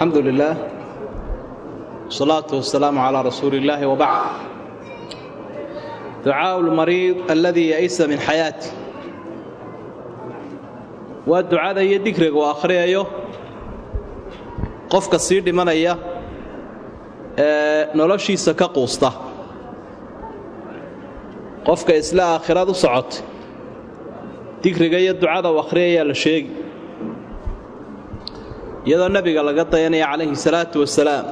alxamdu lilah wsalaatu wasalaamu calaa rasuuli illaahi wabacd ducaau lmariid aladii ya'isa min xayaati waa ducada iyo digriga uu akhriyayo qofka sii dhimanaya ee noloshiisa ka quusta qofka isla aakhirad u socotay digriga iyo ducada uu akhriyayaa la sheegi iyadoo nebiga laga dayanaya calayhi salaatu wasalaam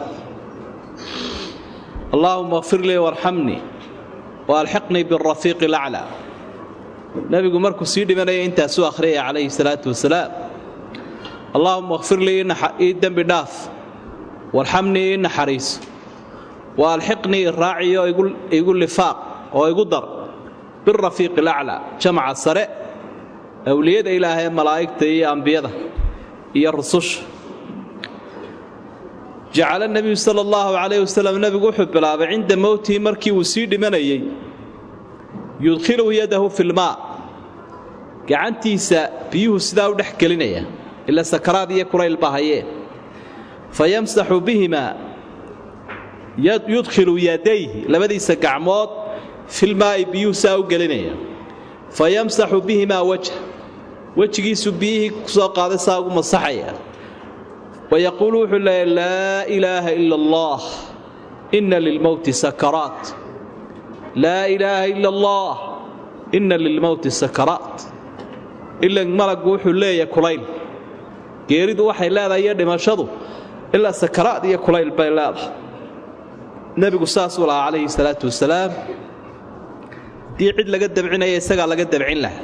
allaahuma kfir lii warxamnii wa alxiqnii birafiiqi laclaa nebigu markuu sii dhimanaya intaasuu akhriyaya calayhi salaatu wasalaam allaahuma kfir lii ii dembi dhaaf warxamnii ii naxariiso wa alxiqnii iraaciyo igu lifaaq oo igu dar birafiiqi laclaa jamaca sare awliyada ilaahee malaa'igta iyo ambiyada iyo rususha jacala nebiyu sala allahu calayh wasalam nebigu wuxuu bilaabay cinda mowtihi markii uu sii dhimanayey yudkhilu yadahu filmaa gacantiisa biyuhu sidaa u dhex gelinaya ila sakaraad iyo kulayl baa hayeen fa yamsaxu bihimaa yudkhilu yadayhi labadiisa gacmood filmaa'i biyuhu saa u gelinaya fa yamsaxu bihimaa wajha wejigiisu biyihii ku soo qaaday saa ugu masaxaya wayaquulu wuxuu leeya laa ilaaha ila allah inna lilmowti sakaraat laa ilaaha ila allah inna lilmowti sakaraat ila malaggu wuxuu leeyahay kulayl geeridu waxay leedahay iyo dhimashadu ilaa sakaraad iyo kulayl bay leedahay nebigu saasuu lahaa calayhi salaatu wasalaam haddii cid laga dabcinaya isagaa laga dabcin lahaa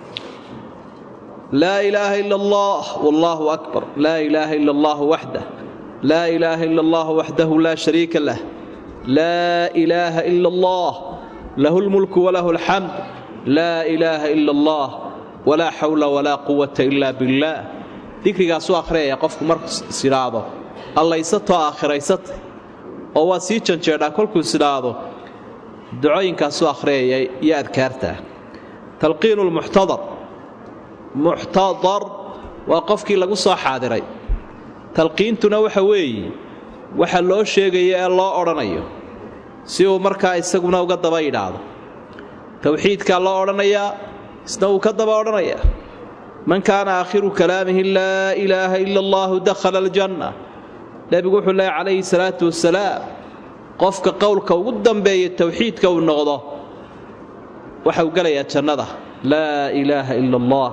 laa ilaaha ila allah wallaahu akbar laa ilaaha ila allahu waxdah laa ilaaha ila allahu waxdahu laa shariika lah laa ilaaha ila allah lahu lmulku walahu alxamd laa ilaaha ila allah walaa xawla walaa quwata ila billaah dikrigaasuu akhriyaya qofku markuu isidhaahdo allaysatoo aakhiraysata oo waa sii janjeedhaa kolkuu isidhaahdo ducooyinkaasuu akhriyaya iyo adkaartaa talqiinu lmuxtadar muxtadar waa qofkii lagu soo xaadiray talqiintuna waxa weeye waxa loo sheegayo ee loo odhanayo si uu markaa isaguna uga daba yidhaahdo towxiidkaa loo odhanayaa isna wuu ka daba odhanayaa man kaana aakhiru kalaamihi laa ilaaha ila allahu dakhala aljanna nebigu wuxuu leehay calayhi salaatu wasalaam qofka qowlka ugu dambeeya towxiidka uu noqdo waxa uu gelayaa jannada laa ilaaha ila allah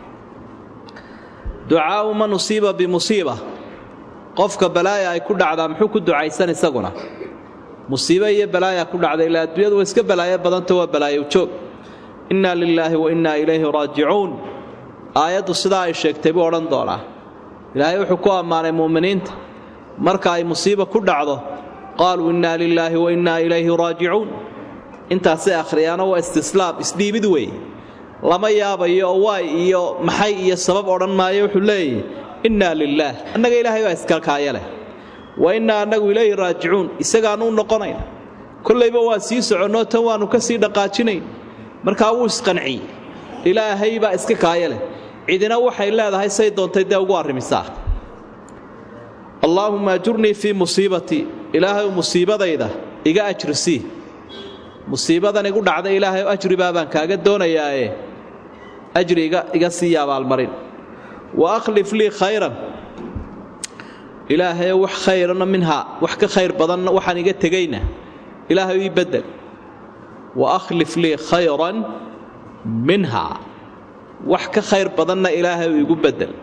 ducaau man usiiba bimusiiba qofka balaaya ay ku dhacdaa muxuu ku ducaysan isaguna musiibo iyo balaaya ku dhacda ilaa adduunyadu waa iska balaayo badanta waa balaayow joog innaa lilaahi wa innaa ilayhi raajicuun aayaddu sidaa ay sheegtay buu odhan doonaa ilaahay wuxuu ku ammaanay mu'miniinta marka ay musiiba ku dhacdo qaaluu innaa lilaahi wa innaa ilayhi raajicuun intaasay akhriyaano waa istislaam isdhiibid weeye lama yaabayo oo waay iyo maxay iyo sabab odhan maayo wuxuu leeyahy innaa lilaah annaga ilaahay baa iskalkaaya leh wa innaa annagu ilayhi raajicuun isagaannu u noqonayna kollayba waa sii soconnoo tan waannu ka sii dhaqaajinayn markaa wuu isqanciyey ilaahay baa iska kaaya leh cidina waxay leedahay say doontay dee ugu arrimisaa allaahumma ajurnii fii musiibatii ilaahay musiibadayda iga ajrisii musiibadan igu dhacday ilaahay ajribaa baan kaaga doonayaae ajri iga siiya abaalmarin wa akhlif lii khayran ilaahayo wax khayrana minhaa wax ka khayr badanna waxaan iga tegayna ilaahay ii bedel wa akhlif lii khayran minhaa wax ka khayr badanna ilaahay igu bedel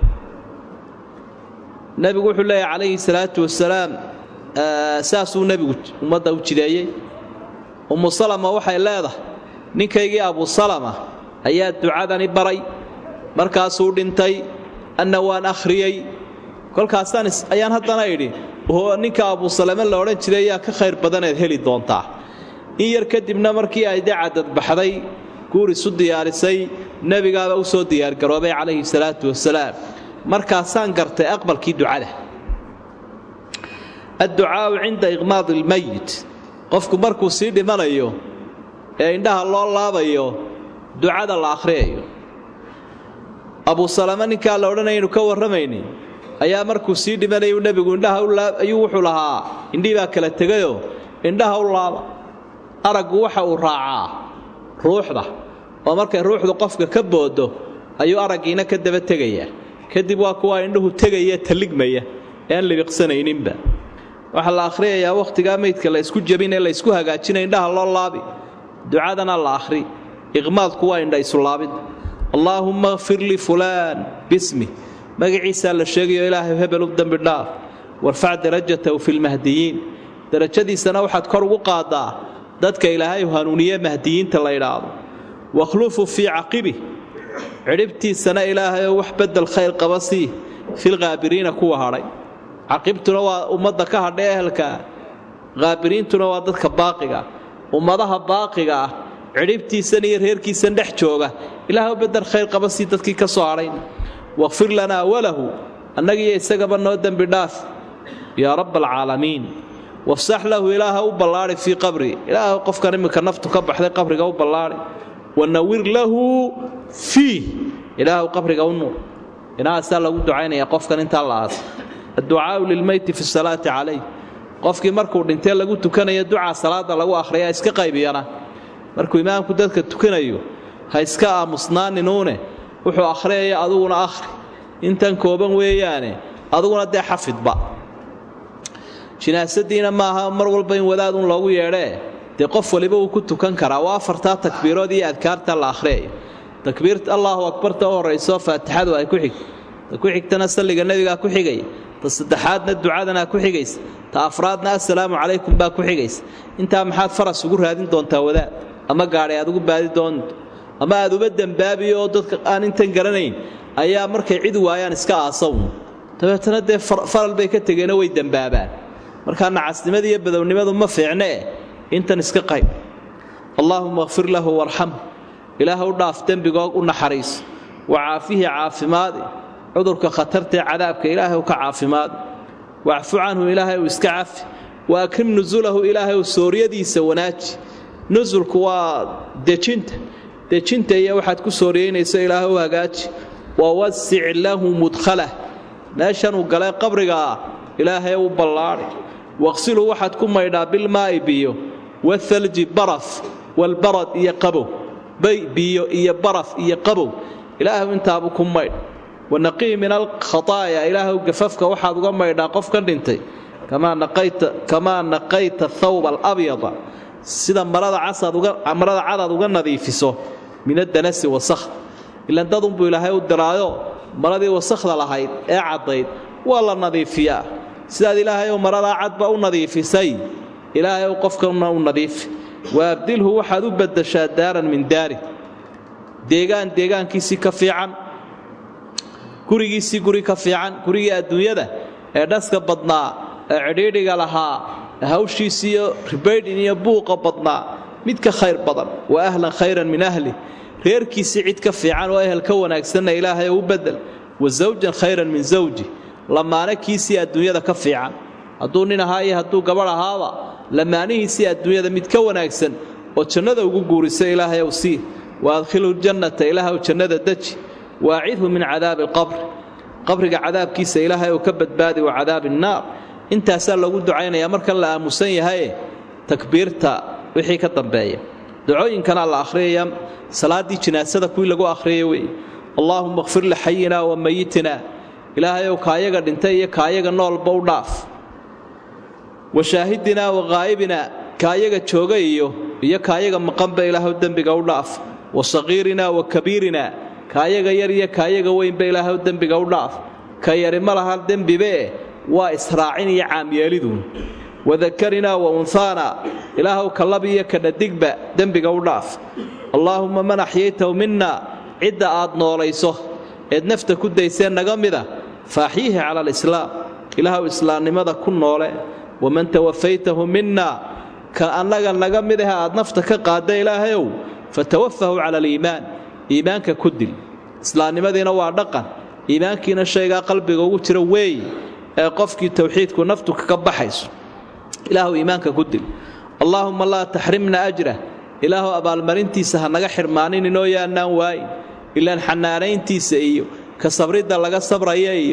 nebigu wuxuu leeyahy calayhi salaatu wasalaam saasuu nebigu ummadda u jideeyey ummu salama waxay leedahay ninkaygii abu salama ayaa ducadani baray markaasuu dhintay anna waan akhriyey kolkaasaan ayaan haddana idhi oo ninka abu salame la odhan jiray ayaa ka khayr badaneed heli doontaa in yar kadibna markii ay dee cadadbaxday guur isu diyaarisay nebigaaba u soo diyaargaroobay calayhi salaatu wasalaam markaasaan gartay aqbalkii ducada adducaau cinda iqmaadi ilmayit qofku markuu sii dhimanayo ee indhaha loo laabayo ducada la akhriyayo abu salame ninkaa la odhanayaynu ka warramayni ayaa markuu sii dhimanayuu nebigu indhaha ayuu wuxuu lahaa indhihii baa kala tegayoo indhaha u laaba araggu waxa uu raacaa ruuxda oo markay ruuxdu qofka ka boodo ayuu araggiina ka daba tegayaa kadib waa kuwa indhuhu tegaya talligmaya ee aan libiqsanayninba waxaa la akhriyayaa wakhtigaa meydka la ysku jabinee la ysku hagaajina indhaha loo laabi ducadana la akhri iqmaadku waa indha isulaabid allaahumma kfir li fulaan bismi magaciisaa la sheegayo ilaahay hebel u dembi dhaaf warfac darajatahu fi lmahdiyiin darajadiisana waxaad kor ugu qaadaa dadka ilaahay hanuuniye mahdiyiinta la ydhaahdo wakhlufu fii caqibi cidhibtiisana ilaahayoo wax bedel khayr qaba sii filqaabiriina kuwa hadhay caqibtuna waa ummadda ka hadha ehelkaa qaabiriintuna waa dadka baaqiga ummadaha baaqiga ah cidhibtiisan iyo reerkiisan dhex jooga ilaahw bedel khayr qaba sii dadkii ka soo hadhayn waqfir lanaa walahu annagiiyo isagaba noo dembi dhaaf yaa rabba alcaalamiin wafsax lahu ilaaha u ballaadi fii qabri ilaah qofkan iminka naftu ka baxday qabriga u ballaadi wanawir lahu fiih ilaahw qabriga u nuur inahaasaa lagu ducaynaya qofkan intaa la aasa adducaau lilmeyti fi salaati calayh qofkii markuu dhintee lagu tukanayo ducaa salaada lagu akhriyaa iska qaybiyana markuu imaamku dadka tukanayo ha iska aamusnaaninuune wuxuu akhriyaya aduguna akhri intan kooban weeyaane aduguna dee xafidba jinaasadiina maaha mar walba in wadaadun loogu yeedhee dee qof waliba uu ku tukan karaa waa afartaa takbiirood iyo adkaarta la akhriyayo takbiirta allaahu akbarta u horrayso faatixadu ay ku xig ta ku xigtana salliga nebigaa ku xigaya ta saddexaadna ducadanaa ku xigaysa ta afraadna assalaamu calaykum baa ku xigaysa intaa maxaad faras ugu raadin doontaa wadaad ama gaadhay aad ugu baadi doonto ama aad uba dembaabiyo oo dadka aan intan garanayn ayaa markay cid waayaan iska aasawn dabeetana dee faral bay ka tegeenoo way dembaabaan markaa nacasnimada iyo badownimadu ma fiicnee intan iska qayb allaahuma kfir lahu warxam ilaah u dhaaf dembigoog u naxariis wa caafihi caafimaadi cudurka khatartae cadaabka ilaahay u ka caafimaadi wacfu canhu ilaahay uu iska cafi wa akrim nusulahu ilaahay uu sooryadiisa wanaaji nusulku waa dejinta dejinta iyo waxaad ku sooriyeynayso ilaahay u hagaaji wa wasic lahu mudkhalah meeshanuu galay qabrigaa ilaahay u ballaadi waqsilhu waxaad ku maydhaa bilmaa'i biyo waalji baraf walbarad iyo qabow bay biyo iyo baraf iyo qabow ilaahu intaabu ku maydh wanaqii min alkhataaya ilaahu gafafka waxaad uga maydhaa qof ka dhintay kamaa naqayta thawba alabyada sida marada cadaad uga nadiifiso min adanasi wasakh ilan dadunbuu ilaahay u diraayo maradii wasakhda lahayd ee caddayd waa la nadiifiyaa sidaad ilaahayow maradaa cadba u nadiifisay ilaahayow qofkana u nadiifi waabdilhu waxaad u baddashaa daaran min daari deegaan deegaankiisii ka fiican gurigiisii guri ka fiican gurigii adduunyada ee dhaska badnaa ee cidhiidhiga lahaa hawshiisiiyo ribaydhin iyo buuqa badnaa mid ka khayr badan wa ahlan khayran min ahli reerkiisii cid ka fiican oo ehel ka wanaagsanna ilaahay u bedel wa zawjan khayran min zawji lamaane kiisii adduunyada ka fiican hadduu nin ahaa iyo hadduu gabadh ahaaba lamaanihiisii adduunyada mid ka wanaagsan oo jannada ugu guurisa ilaahay ow sii wa adkhilhu ljannata ilaahw jannada deji waacidhu min cadaabi alqabri qabriga cadaabkiisa ilaahay ou ka badbaadi wa cadaabi annaar intaasaa lagu ducaynayaa markan la aamusan yahaye takbiirta wixii ka dambeeya ducooyinkana la akhriyaya salaaddii jinaasada kuwii lagu akhriyay wey allaahuma kfir lixayina wa mayitina ilaahayow kaayaga dhintay iyo kaayaga noolba u dhaaf wa shaahidinaa wa haa'ibina kaayaga jooga iyo iyo kaayaga maqanba ilaahw dembiga u dhaaf wa saqiirinaa wa kabiirina kaayaga yar iyo kaayaga weynba ilaahw dembiga u dhaaf ka yari ma laha dembibee waa israacin iyo caamyeeliduun wadakarinaa wa unhaana ilaahw kalab iyo kadhadigba dembiga u dhaaf allaahumma man axyaytahu minna cidda aad noolayso eed nafta ku daysee naga mida faaxyihi cala alislaam ilaahw islaamnimada ku noole waman tawafaytahu minna ka annaga naga mid ah aad nafta ka qaadda ilaahayow fatawafahu cala aliimaan iimaanka ku dil islaamnimadiina waa dhaqan iimaankiina shaygaa qalbiga ugu jira weey ee qofkii towxiidku naftu kaga baxayso ilaahu iimaanka ku dil allaahumma laa taxrimna ajrah ilaahu abaalmarintiisa ha naga xirmaaninoo yaannaan waayin ilaan xanaanayntiisa iyo ka sabridda laga sabraya iyo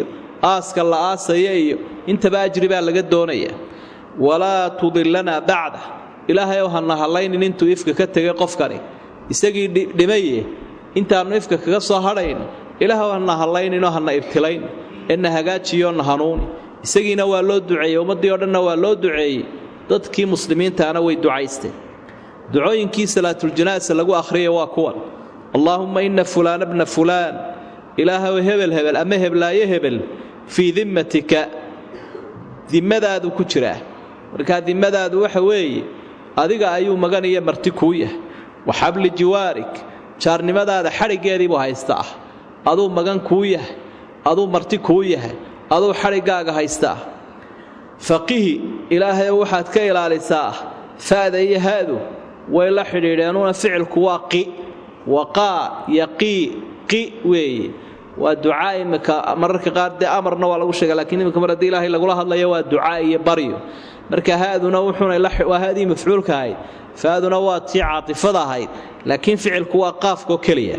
aaska la aasaya iyo intaba ajri baa laga doonaya walaa tudillanaa bacda ilaahayow hana hallaynin intuu ifka ka tegay qofkani isagii dhimaye intaannu ifka kaga soo hadhayno ilaahw hana hallayninoo hana ibtilayn ee na hagaajiyo na hanuuni isagiina waa loo duceeyey ummaddii o dhanna waa loo duceeyey dadkii muslimiintaana way ducaysteen ducooyinkii salaatuljanaasa lagu akhriyay waa kuwan allaahumma inna fulaana bna fulaan ilaahow hebel hebel ama heblaayo hebel fii dimmatika dimmadaadu ku jiraa markaa dimmadaadu waxa weeye adiga ayuu magan iyo marti kuu yahay wa xabli jiwaarig jaarnimadaada xadhiggeediibuu haysta ah aduu magan kuu yahay aduu marti kuu yahay aduu xadhiggaaga haysta ah faqihi ilaahayow waxaad ka ilaalisaa fa'da iyo haadu way la xidhiidheenuna ficilku waa qi waqaa yaqii qi weeye waa ducaa imika mararka qaar dee amarna waa lagu sheega lakiin imika mar haddii ilaahay lagula hadlayo waa ducaa iyo baryo marka haaduna wuxuunawaa haadii mafcuulka ahayd faaduna waa tii caatifada ahayd laakiin ficilku waa qaafkoo keliya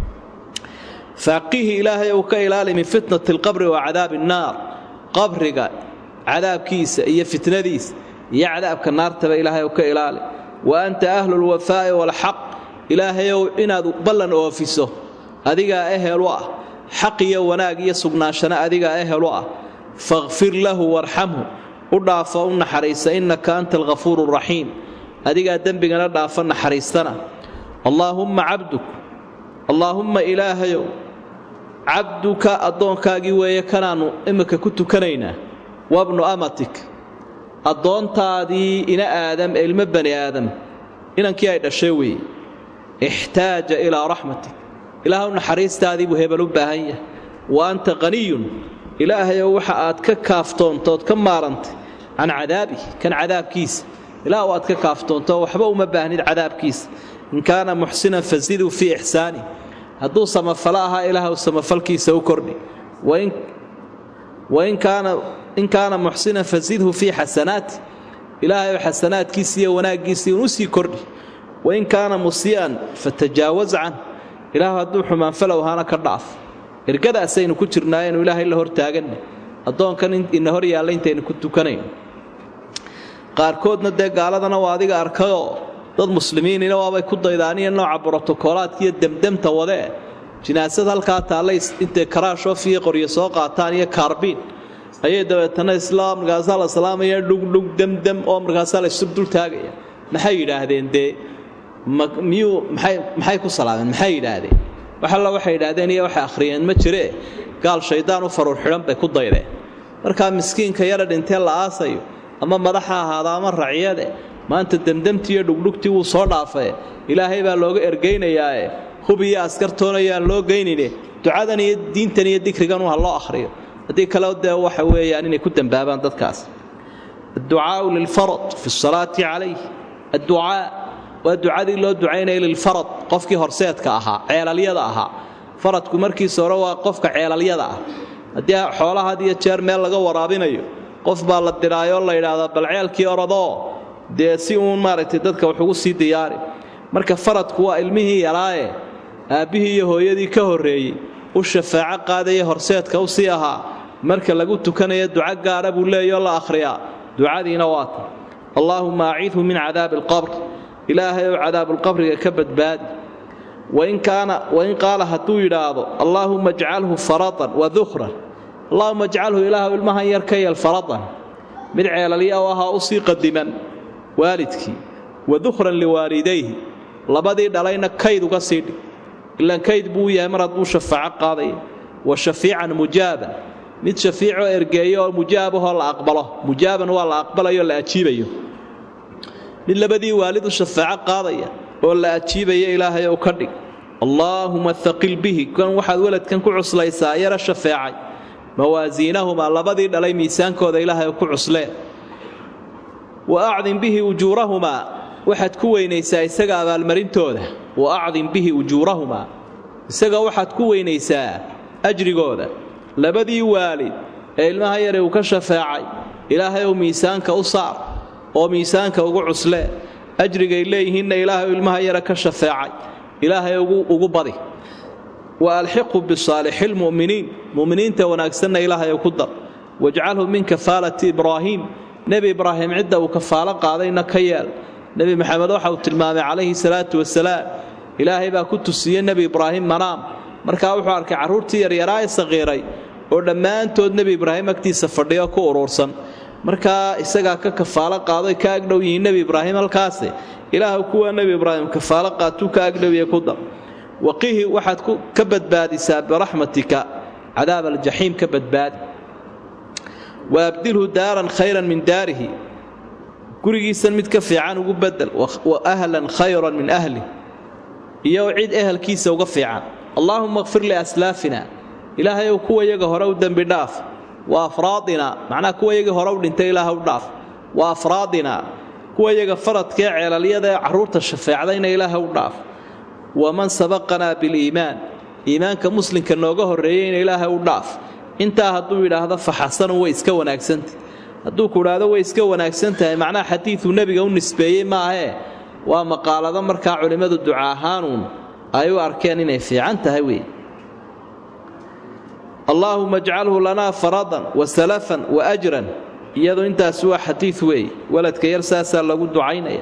faaqihi ilaahay uu ka ilaali min fitnati alqabri wa cadaabi annaar qabriga cadaabkiisa iyo fitnadiisa iyo cadaabka naartaba ilaahay uu ka ilaali wa anta ahlu lwafaa'i waalxaq ilaahayow inaad ballan oofiso adigaa ehel u ah xaq iyo wanaag iyo sugnaanshana adigaa ehel u ah faqfir lahu warxamhu u dhaafo u naxariisa innaka anta alghafuuru raxiim adigaa dembigana dhaafa naxariistana allaahumma cabduk allaahumma ilaahayow cabduka addoonkaagii weeye kanaannu imika ku tukanaynaa wabnu amatik addoontaadii ina aadam ee ilmo bani aadam inankii ay dhashay weeye ixtaaja ilaa raxmatik ilaahw naxariistaadii buu hebel u baahan yahay wa anta qaniyun ilaahayow waxa aad ka kaaftoontood ka maarantay can cadaabihi kan cadaabkiisa ilaahw aad ka kaaftoonto waxba uma baahnid cadaabkiisa in kaana muxsinan fasiduu fii ixsaani hadduu samafalo ahaa ilaahw samafalkiisa u kordhi wain kaana muxsinan fasidhu fii xasanaati ilaahayow xasanaadkiisa iyo wanaaggiisii un u sii kordhi wain kaana musii'an fatajaawaz can ilaah hadduu xumaanfalow ahaana ka dhaaf ergadaasaynu ku jirnaayenu ilaahay la hor taaganna addoonkan ina hor yaalla intaynu ku tukanayno qaarkoodna dee gaaladana waa adiga arkayoo dad muslimiinina waabay ku daydaaniyo nooca brotokoolaadka iyo demdemta wadee jinaasad halkaa taallay intay karaashoof iyo qoryo soo qaataan iyo kaarbiin ayay dabeetana islaam markaasaa la salaamaya dhugdhug demdem oo markaasaa la isub dul taagaya maxay yidhaahdeen dee miyuu maxay ku salaameen maxay yidhaahdeen wax alla waxay yidhaahdeen iyo waxay akhriyeen ma jiree gaal shaydaan u faruur xidhan bay ku daydeen markaa miskiinka yara dhintee la aasayo ama madaxa ahaada ama raciyade maanta demdemtii iyo dhugdhugtii wuu soo dhaafee ilaahay baa looga ergaynayaae hub iyo askartoonayaan loo geynine ducadan iyo diintan iyo dikrigan ha loo akhriyo haddii kale dee waxa weeyaan inay ku dembaabaan dadkaas adducaau lilfarad fi salaati calayh adducaa waa ducadii loo ducaynaya lilfarad qofkii horseedka ahaa ceelalyada ahaa faradku markiisa hore waa qofka ceelalyada ah haddii xoolaha had iyo jeer meel laga waraabinayo qof baa la diraayoo la yidhaahdaa bal ceelkii orodoo dee si uun maaragtay dadka wax ugu sii diyaari marka faradku waa ilmihii yaraaye aabbihii iyo hooyadii ka horreeyey u shafaaco qaadaya horseedka u sii ahaa marka lagu tukanaya duco gaara buu leeyao la akhriyaa ducadiina waata allaahumma acidhu min cadaabi alqabr ilaahay ou cadaabulqabriga ka badbaadi wain qaala hadduu yidhaahdo allaahumma ajcalhu faradan wa dukhran allahuma ajcalhu ilaahu ilmahan yar ka yeel faradan mid ceelalya u ahaa u sii qadiman waalidkii wa dukhran liwaalidayhi labadii dhalayna kayd uga sii dhig ilaan kayd buu yahay mar hadduu shafaaco qaadaya wa shafiican mujaaban mid shafiicoo ergeeyo oo mujaabahoo la aqbalo mujaaban waa la aqbalayo la ajiibayo mid labadii waalid u shafaaco qaadaya oo la ajiibaya ilaahay ou ka dhig allaahuma haqil bihi kan waxaad weladkan ku cuslaysaa yara shafeecay mawaasiinahumaa labadii dhalay miisaankooda ilaahay ku cusleen wa acdim bihi ujuurahumaa waxaad ku weynaysaa isaga abaalmarintooda wa acdim bihi ujuurahumaa isaga waxaad ku weynaysaa ajrigooda labadii waalid ee ilmaha yare uu ka shafeecay ilaahay ou miisaanka u saar oo miisaanka ugu cuslee ajrigay leeyihiinna ilaahay ilmaha yare ka shafeecay ilaahay ugu badi wa alxiqhu bisaalixi lmu'miniin mu'miniinta wanaagsanna ilaahay ku dar wajcalhu min kafaalati ibraahiim nebi ibraahim cidda uu kafaalo qaadayna ka yeel nebi maxamed waxa uu tilmaamay calayhi salaatu wasalaam ilaahay baa ku tusiyey nebi ibraahim manaam markaa wuxuu arkay carruurtii yaryaraa ee saqiiray oo dhammaantood nebi ibraahim agtiisa fadhiyo ku uruursan markaa isagaa ka kafaalo qaadoy ka agdhow yihiin nebi ibraahim halkaasi ilaah kuwa nebi ibraahim kafaalo qaatuu ka agdhowiye ku dar waqihi waxaad ka badbaadisaa biraxmatika cadaab aljaxiim ka badbaadi wa abdilhu daaran khayran min daarihi gurigiisan mid ka fiican ugu bedel wa ahlan khayran min ahli iyo cid ehelkiisa uga fiican allaahuma kfir liaslaafina ilaahay ow kuwa yaga hore u dembi dhaaf wa afraadina macnaha kuwa yagii hore u dhintay ilaah u dhaaf wa afraadina kuwa yaga faradkaee ceelalyada ee carruurta shafeecdayna ilaaha u dhaaf waman sabaqanaa biliimaan iimaanka muslimka nooga horreeyeyna ilaahay u dhaaf intaa hadduu yidhaahdo fa xasanu way iska wanaagsantah hadduu ku idhaahdo way iska wanaagsan tahay macnaha xadiiduu nebiga u nisbeeyey maahee waa maqaalado markaa culimmadu duca ahaanuun ay u arkeen inay fiican tahay wey allaahuma ajcalhu lanaa faradan wa salafan wa ajran iyadu intaasi waa xadiid weey waladka yar saasaa lagu ducaynaya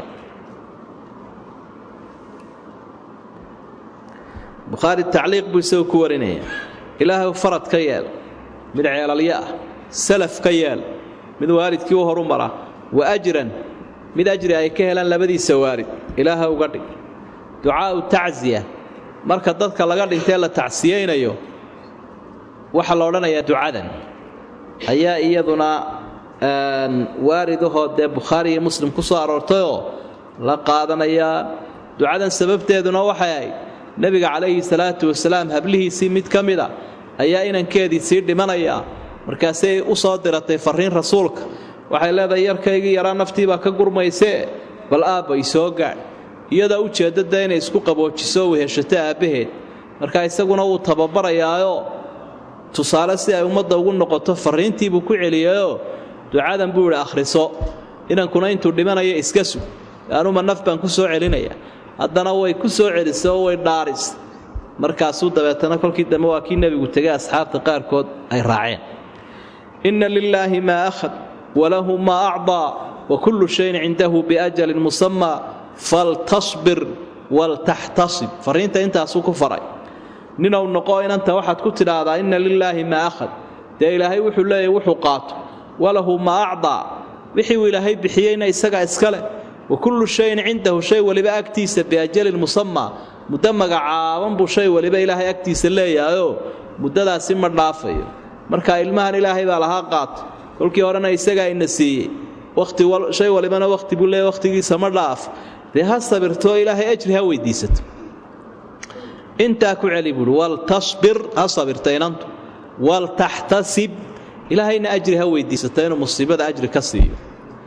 bukhaari tacliiq buu isagu ku warinaya ilaahay farad ka yeel mid ceelalyo ah salaf ka yeel mid waalidkii u horu mara wa ajran mid ajri ay ka helaan labadiisa waalid ilaaha uga dhig ducaa'u tacsiya marka dadka laga dhintee la tacsiyaynayo waxaa la odhanayaa ducadan ayaa iyaduna waaridahoo dee bukhaari iyo muslim ku soo aroortayoo la qaadanayaa ducadan sababteeduna waxay ahayd nebiga calayhi salaatu wasalaam hablihiisii mid ka mida ayaa inankeedii sii dhimanaya markaasay u soo diratay farriin rasuulka waxay leedahay yarkaygii yaraa naftiibaa ka gurmaysee bal aabbay soo gaadh iyadaa u jeeddada inay isku qaboojiso weheshato aabbaheed marka isaguna wuu tababarayaayoo tusaale si ay ummadda ugu noqoto farriintiibuu ku celiyayoo ducadan buu idhi akhriso inankuna intuu dhimanaya iska sug anuma naf baan ku soo celinaya haddana way ku soo celisay oo way dhaaris markaasuu dabeetana kolkii dambe waa kii nebigu tegay asxaabta qaarkood ay raaceen inna lilaahi maa akhad walahu maa acdaa wa kullu shayin cindahu biajalin musamaa faltasbir waltaxtasib farriinta intaasuu ku faray ninow noqo inanta waxaad ku tidhaahdaa inna lilaahi maa akhad dee ilaahay wuxuu leeyahy wuxuu qaato walahu maa acdaa wixii uu ilaahay bixiyeyna isagaa iska leh wa kullu shayin cindahu shay waliba agtiisa biajalin musamaa muddo magacaaban buu shay waliba ilaahay agtiisa leeyahayoo muddadaasi ma dhaafayo marka ilmahan ilaahay baa lahaa qaato kolkii horena isagaa ina siiyey shay walibana wakhti buu leeya wakhtigiisa ma dhaaf dee ha sabirtoo ilaahay ajri ha weydiisato intaa ku celi buuhi waltasbir ha sabirta inantu waltaxtasib ilaahayna ajri ha weydiisato inuu musiibada ajri ka siiyo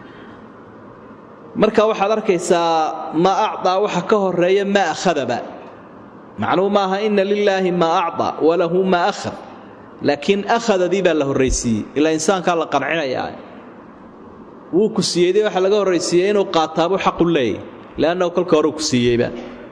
marka waxaad arkaysaa maa acdaa waxa ka horeeya maa akhadaba macnuu maaha ina lilaahi maa acdaa walahu maa akhad laakiin akhadadii baa la horraysiiyey ilaa insaankaa la qancinayaa wuu ku siiyeyday waxaa laga horraysiiyey inuu qaataabuu xaqu leeyay leannahu kolka horeu ku siiyeyba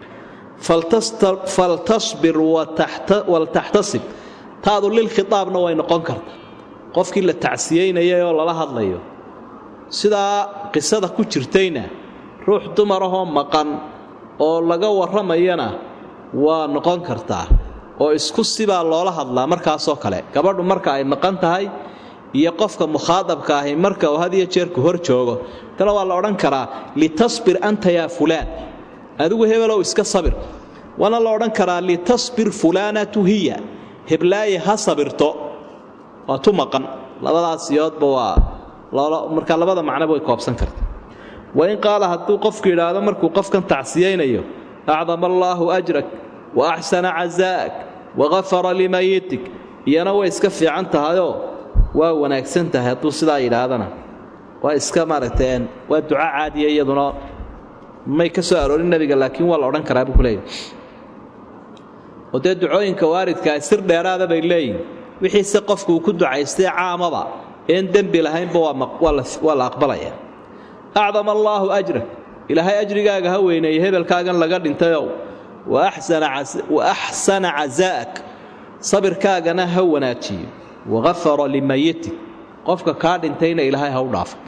faltasbir waltaxtasib taadu lilkhitaabna way noqon karta qofkii la tacsiyeynayay oo lala hadlayo sidaa qisada ku jirtayna ruux dumarahoo maqan oo laga warramayana waa noqon kartaa oo isku sibaa loola hadlaa markaasoo kale gabadhu marka ay maqan tahay iyo qofka mukhaadabka ahi marka uu had iyo jeerku hor joogo tana waa la odhan karaa litasbir anta yaa fulaan adigu hebelow iska sabir waana la odhan karaa litasbir fulaanatu hiya heblaaye ha sabirto waa tu maqan labadaas yoodba waa markaa labada macnoba way koobsan karta wain qaala hadduu qofku yidhaahdo markuu qofkan tacsiyaynayo acdama allaahu ajrak wa axsana cazaa'ak wagafara limayitik iyana way iska fiican tahayoo waa wanaagsan tahay hadduu sidaa yidhaahdana waa iska maaragteen waa duco caadiya iyaduna may ka soo aroorin nebiga laakiin waa la odhan karaa buu ku leeyahy oo dee ducooyinka waaridkaa sir dheeraada bay leeyihin wixiise qofku uu ku ducaystay caamaba een dembi lahaynba waa la aqbalaya acdama allaahu ajrak ilaahay ajrigaaga ha weyneeye hebelkaagan laga dhintayow wa axsana cazaa'ak sabirkaagana ha wanaajiyo waqafara limayitik qofka kaa dhintayna ilaahay ha u dhaafo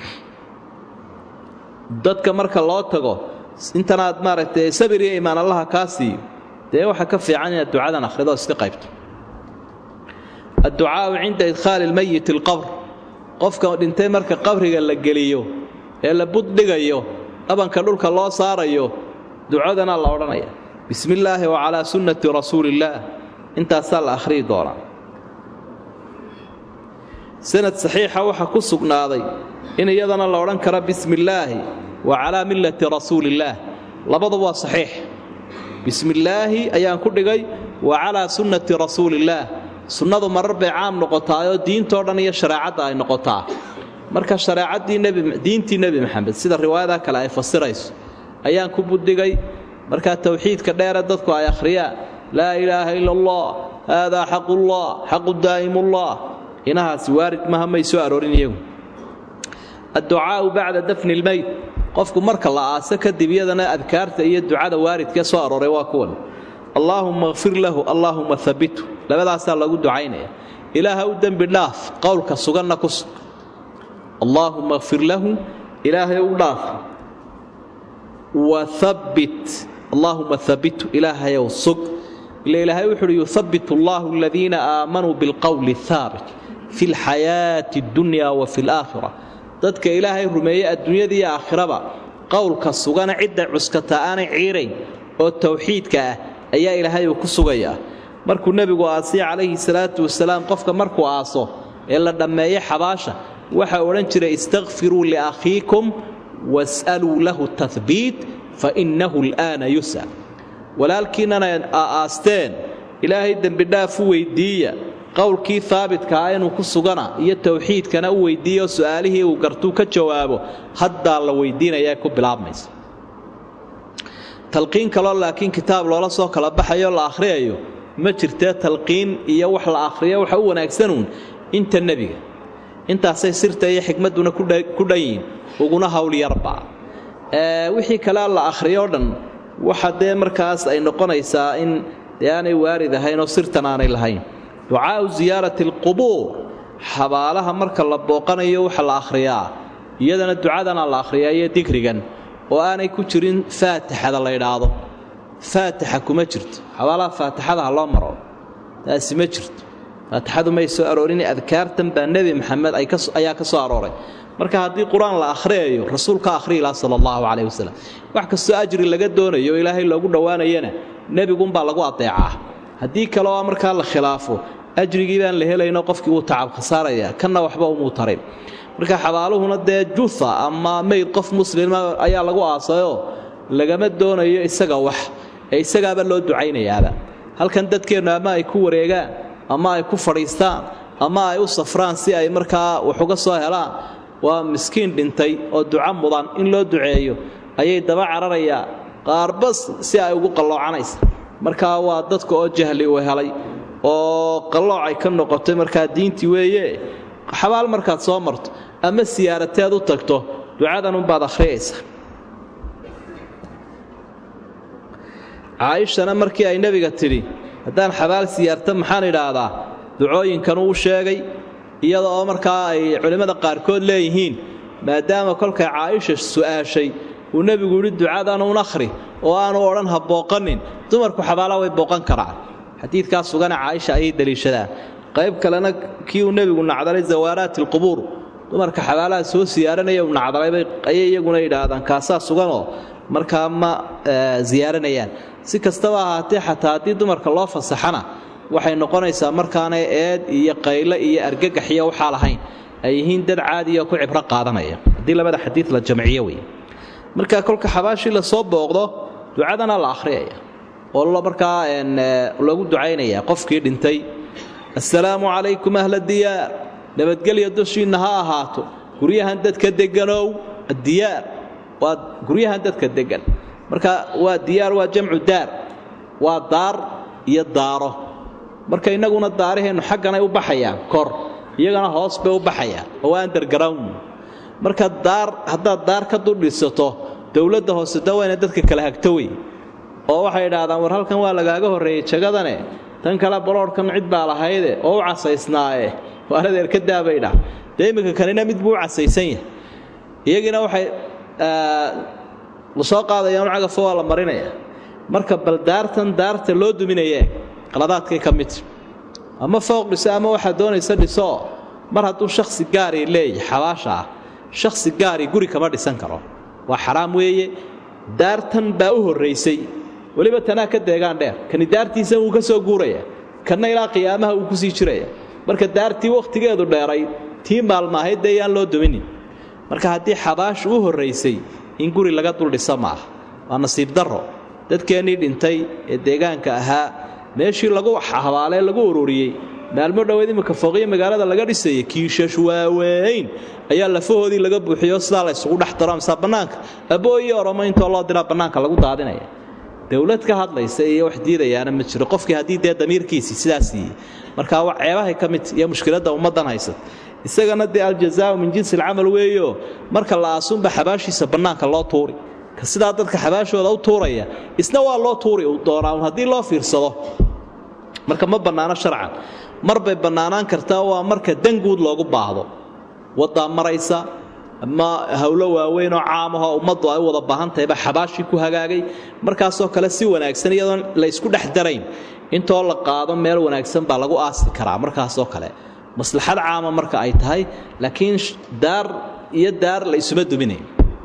dadka marka loo tago intanaad maaragtay sabir iyo imaan allaha kaa siiyo dee waxaa ka fiican inaad ducadan akhrido iska qaybto adducaau cinda idkhaali lmayiti alqabr qofka dhintay marka qabriga la geliyo ee la buddhigayo dhabanka dhulka loo saarayo ducadana la odhanaya bismi illaahi wa calaa sunnati rasuuliillaah intaasaa la akhriyi doonaa sanad saxiixa waxaa ku sugnaaday in iyadana la odhan karo bismi illaahi wa calaa millati rasuuliillaah labadu waa saxiix bismi illaahi ayaan ku dhigay wa calaa sunnati rasuuliillaah sunnadu marar bay caam noqotaayoo diintoo dhan iyo shareecadda ay noqotaa marka shareecadiintii nebi maxamed sida riwaayada kale ay fasirayso ayaan ku buddigay markaa towxiidka dheere dadku ay akhriyaan laa ilaaha ila allah haadaa xaqullah xaqu daa'imullah inahaasi waarid maha may soo aroorin iyagu adducaau bacda dafni lmeyd qofku marka la aaso kadib iyadana adkaarta iyo ducada waaridkee soo arooray waa kuwan allaahumma kfir lahu allaahumma habitu labadaasaa lagu ducaynaya ilaaha u dembi dhaaf qowlka suganna ku sug allaahumma kfir lahu ilaahay u dhaaf wahabbit allaahumma habbitu ilaahayow sug ila ilaahay wuxu uhi yuhabbit allahu aladiina aamanuu bilqowli haabit fi lxayaati addunya wa fi alaakhira dadka ilaahay rumeeye adduunyada iyo aakhiraba qowlka sugana cidda cuskata aanay ciirayn oo towxiidka ah ayaa ilaahay uu ku sugayaa markuu nebigu aasiya calayhi salaatu wasalaam qofka markuu aaso ee la dhammeeyo xabaasha waxaa odhan jiray istakfiruu liakhiikum was'aluu lahu tahbiit fa innahu al'aana yus'al walaalkiinnana aasteen ilaahay dembidhaaf u weyddiiya qowlkii haabitkaa inuu ku sugana iyo towxiidkana u weyddiiya oo su'aalihii uu gartuu ka jawaabo haddaa la weyddiinayaa ku bilaabmaysa talqiin kaloo laakiin kitaab loola soo kala baxayo la akhriyayo ma jirtee talqiin iyo wax la akhriyo waxa u wanaagsanuun inta nebiga intaasay sirta iyo xikmadduna ku dhan yihin uguna howlyarba wixii kalea la akhriyo dhan waxa dee markaas ay noqonaysaa in dee aanay waarid ahayn oo sirtan aanay lahayn ducaau siyaarati alqubuur xabaalaha marka la booqanayo waxa la akhriyaa iyadana ducadana la akhriyaa iyo dikrigan oo aanay ku jirin faatixada la ydhaahdo faatixa kuma jirto xabaalaha faatixada ha loo maro taasi ma jirto faatixadu may soo aroorin adkaartan baa nebi maxamed ayaa ka soo arooray marka haddii qur-aan la akhriyayo rasuulka akhriyi laha sala allahu caleyh wasalam wax kastoo ajri laga doonayo o ilaahay loogu dhowaanayana nebigunbaa lagu adeecaa haddii kale oo markaa la khilaafo ajrigii baan la helayno qofkii wuu tacab khasaaraya kanna waxba umuu tarin marka xabaaluhuna dee juha ama mayd qof muslima ayaa lagu aasayoo lagama doonayo isaga wax ee isagaaba loo ducaynayaaba halkan dadkeennu ama ay ku wareegaan ama ay ku fadhiistaan ama ay u safraan si ay markaa wax uga soo helaan waa miskiin dhintay oo duco mudan in loo duceeyo ayay daba cararayaa qaarbas si ay ugu qalloocanaysa markaa waa dadka oo jahli uu helay oo qallooc ay ka noqotay markaa diintii weeye xabaal markaad soo marto ama siyaarateed u tagto ducadanunbaad akhriyaysa caaishana markii ay nebiga tidhi haddaan xabaal siyaarta maxaan idhaahdaa ducooyinkanuu u sheegay iyada oo markaa ay culimmada qaarkood leeyihiin maadaama kolkay caaisha su'aashay uu nebigu yidhi ducadanuun akhri oo aanu odhan ha booqanin dumarku xabaalaha way booqan karaan xadiidkaa sugana caaisha ayay deliishadaan qayb kalena kii uu nebigu nacdalay zawaaraati alqubuur dumarka xabaalaha soo siyaaranaya uu nacdalay ayay iyaguna yidhaahdaan kaasaa suganoo markaa ma siyaaranayaan si kastaba ahaatee xataa haddii dumarka loo fasaxana waxay noqonaysaa markaanay eed iyo qayle iyo argagax iyo waxaa lahayn ay yihiin dad caadiya ku cibro qaadanaya haddii labada xadiid la jamciyo wey marka kolka xabaashii lasoo booqdo ducadana la akhriyaya oo markaa lagu ducaynaya qofkii dhintay assalaamu calaykum ahla diyaar nabadgelya dushiinna ha ahaato guryahan dadka deganow addiyaar waa guryahan dadka degan marka waa diyaar waa jamcu daar waa daar iyo daaro marka innaguna daaraheennu xagganay u baxayaan kor iyagana hoos bay u baxayaan oo waa underground marka daar haddaad daar ka duldhisato dowladda hoose da wayna dadka kala hagto wey oo waxay idhaahdaan war halkan waa lagaaga horreeyey jagadane tan kale baloorhkan cid baa lahayde oo u casaysnaaye waaladeer ka daabaydha dee iminka kanina mid buu u casaysan yahay iyagiina waxay lasoo qaadayaan cagafo waa la marinaya marka bal daartan daarta loo duminaye qaladaadkay ka midta ama fooq dhiso ama waxaa doonaysa dhisoo mar hadduu shakhsi gaari leeyahay xabaasha ah shakhsi gaari guri kama dhisan karo waa xaraam weeye daartan baa u horraysay weliba tanaa ka deegaan dheer kani daartiisan wuu ka soo guuraya kanna ilaa qiyaamaha wuu kusii jiraya marka daartii wakhtigeedu dheeray tii maalmaahayd dee yaan loo duminin marka haddii xabaashu u horraysay in guri laga dul dhiso maaha waa nasiib darro dadkeennii dhintay ee deegaanka ahaa meeshii lagu habaalee lagu ururiyey maalmo dhoweed imika fooqiyo magaalada laga dhisayay kiishash waaweyn ayaa lafahoodii laga buuxiyo sidaa la ysugu dhex daro amsa bannaanka abooyo oromo intoo loo diraa bannaanka lagu daadinaya dowlad ka hadlaysa iyo wax diidayaana ma jiro qofkii haddii dee damiirkiisii sidaa siiyey markaa wa ceebahay ka mid iyo mushkiladda ummaddan haysat isagana dee aljazaau min jinsi alcamal weeyo marka la aasunba xabaashiisa bannaanka loo tuuri ka sidaa dadka xabaashooda u tuuraya isna waa loo tuuri uu doonaa un haddii loo fiirsado marka ma bannaano sharcan mar bay bannaanaan kartaa waa marka danguud loogu baahdo waddaa maraysa ama howlo waaweyn oo caamahoo ummaddu ay u wada baahan tahayba xabaashii ku hagaagay markaasoo kale si wanaagsan iyadoon la ysku dhex darayn intoo la qaado meel wanaagsan baa lagu aasi karaa markaasoo kale maslaxad caama marka ay tahay laakiin daar iyo daar la isuma duminayn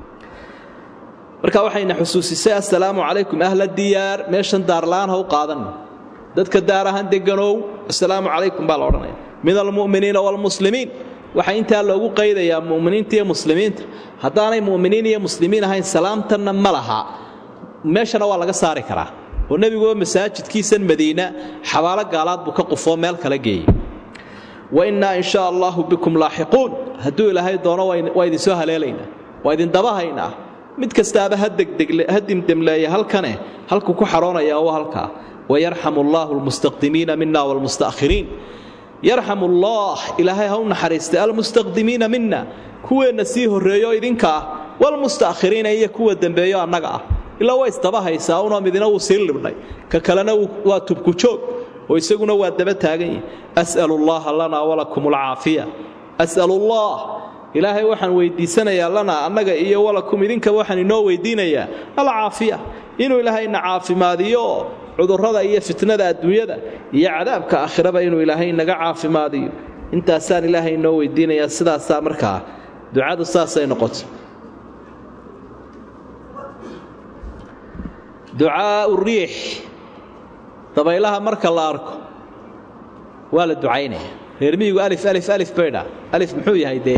marka waxayna xusuusisay assalaamu calaykum ahla diyaar meeshan daarla'aan ha u qaadan dadka daar ahaan deganow assalaamu calaykum baa la odhanaya min almu'miniina waalmuslimiin waxaa intaa loogu qaydayaa mu'miniinta iyo muslimiinta haddaanay mu'miniin iyo muslimiin ahayn salaamtanna ma laha meeshana waa laga saari karaa oo nebiguba masaajidkiisan madiina xabaalo gaalaad buu ka qufoo meel kala geeyey wa innaa in shaa allaahu bikum laaxiquun hadduu ilaahay doono waa idinsoo haleelaynaa waa idin dabahaynaa mid kastaaba ha dimdemleeya halkane halkuu ku xaroonaya waa halkaa wayarxamu allaahu almustaqdimiina mina waalmusta'khiriin yarxamu allah ilaahay ha u naxariistay almustaqdimiina mina kuweenna sii horreeyo idinka ah waalmusta'khiriina iyo kuwa dembeeyo annaga ah ilaa waa isdabahaysaa unoo midina wuu sii libdhay ka kalena waa tubku joog oo isaguna waa daba taagan yihi as'alu llaha lanaa walakum alcaafiya as'alullah ilaahay waxaan weydiisanayaa lanaa annaga iyo walakum idinkaba waxaan inoo weydiinayaa alcaafiya inuu ilaahayna caafimaadiyo cudurrada iyo fitnada adduunyada iyo cadaabka aakhiraba inuu ilaahay naga caafimaadiyo intaasaan ilaahay inoo weydiinayaa sidaasaa markaa ducadu saasay noqoto ducaau riix dabaylaha marka la arko waa la ducaynaya reermiyigu alif alif alif baydha alif muxuu yahay dee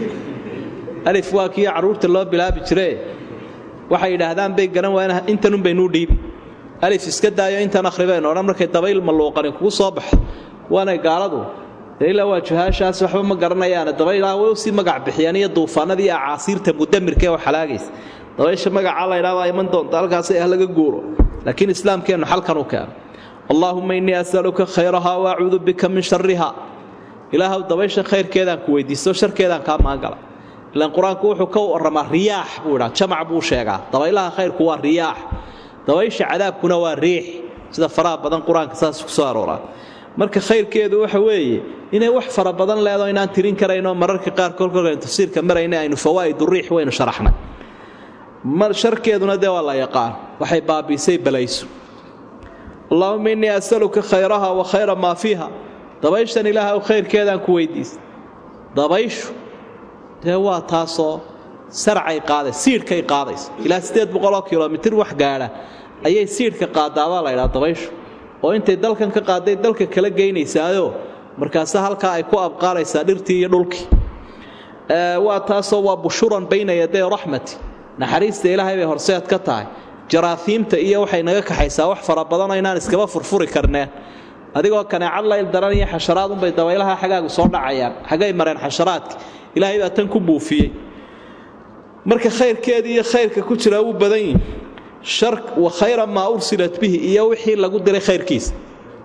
alif waa kii carruurta loo bilaabi jiree waxay yidhaahdaan bay garan waayeen intanun baynuu dhiibi alif iska daayo intan akhribaynu odhan markay dabayl malluuqani kugu soo baxo waanay gaaladu dee ilaa waa juhaashaas waxba ma garanayaane dabaylaha way usii magac bixiyaan iyo duufaanada iyo acaasiirta mudamirka ee waxalaagaysa dabaysha magacaa laydhaa baa iman doonta halkaasi ah laga guuro laakiin islaamkeennu xalkan u keeno allaahumma innii asaluka khayrahaa wa acuudu bika min shariha ilaahw dabaysha khayrkeedaan ku weydiisto sharkeedaan kaa maangala ilaan qur-aanku wuxuu ka warramaa riyaax buu idhaa jamac buu sheegaa dabaylaha khayrku waa riyaax dabaysha cadaabkuna waa riix sida faraha badan qur-aanka saas ku soo arooraa marka khayrkeedu waxa weeye inay wax fara badan leedo inaan tirin karaynoo mararka qaar kolkolkaynu tafsiirka marayna aynu fawaa'idu riix waynu sharaxnay sharkeeduna dee waa la yaqaan waxay baabiisay balayso allaahuma innii asaluka khayraha wa khayra maa fiiha dabayshan ilaahay khayrkeedaan ku weydiista dabayshu dee waa taasoo sarcay qaaday siidhkay qaadaysa ilaa siddeed boqoloo kilomitir wax gaadha ayay siidhka qaadaabaa la ydhaha dabayshu oo intay dalkan ka qaadday dalka kala geynaysaayo markaase halkaa ay ku abqaalaysaa dhirtii iyo dhulkii waa taasoo waa bushuran bayna yaday raxmati naxariista ilaahay bay horseed ka tahay jaraafiimta iyo waxay naga kaxaysaa wax fara badanoo inaan iskaba furfuri karneen adigoo kaneecad layl daran iyo xasharaad unbay dabaylaha xagaagu soo dhacayaan xagay mareen xasharaadki ilaahay baa tan ku buufiyey marka khayrkeedii iyo khayrka ku jira wuu badan yihi wa khayra maa ursilat bihi iyo wixii lagu diray khayrkiisa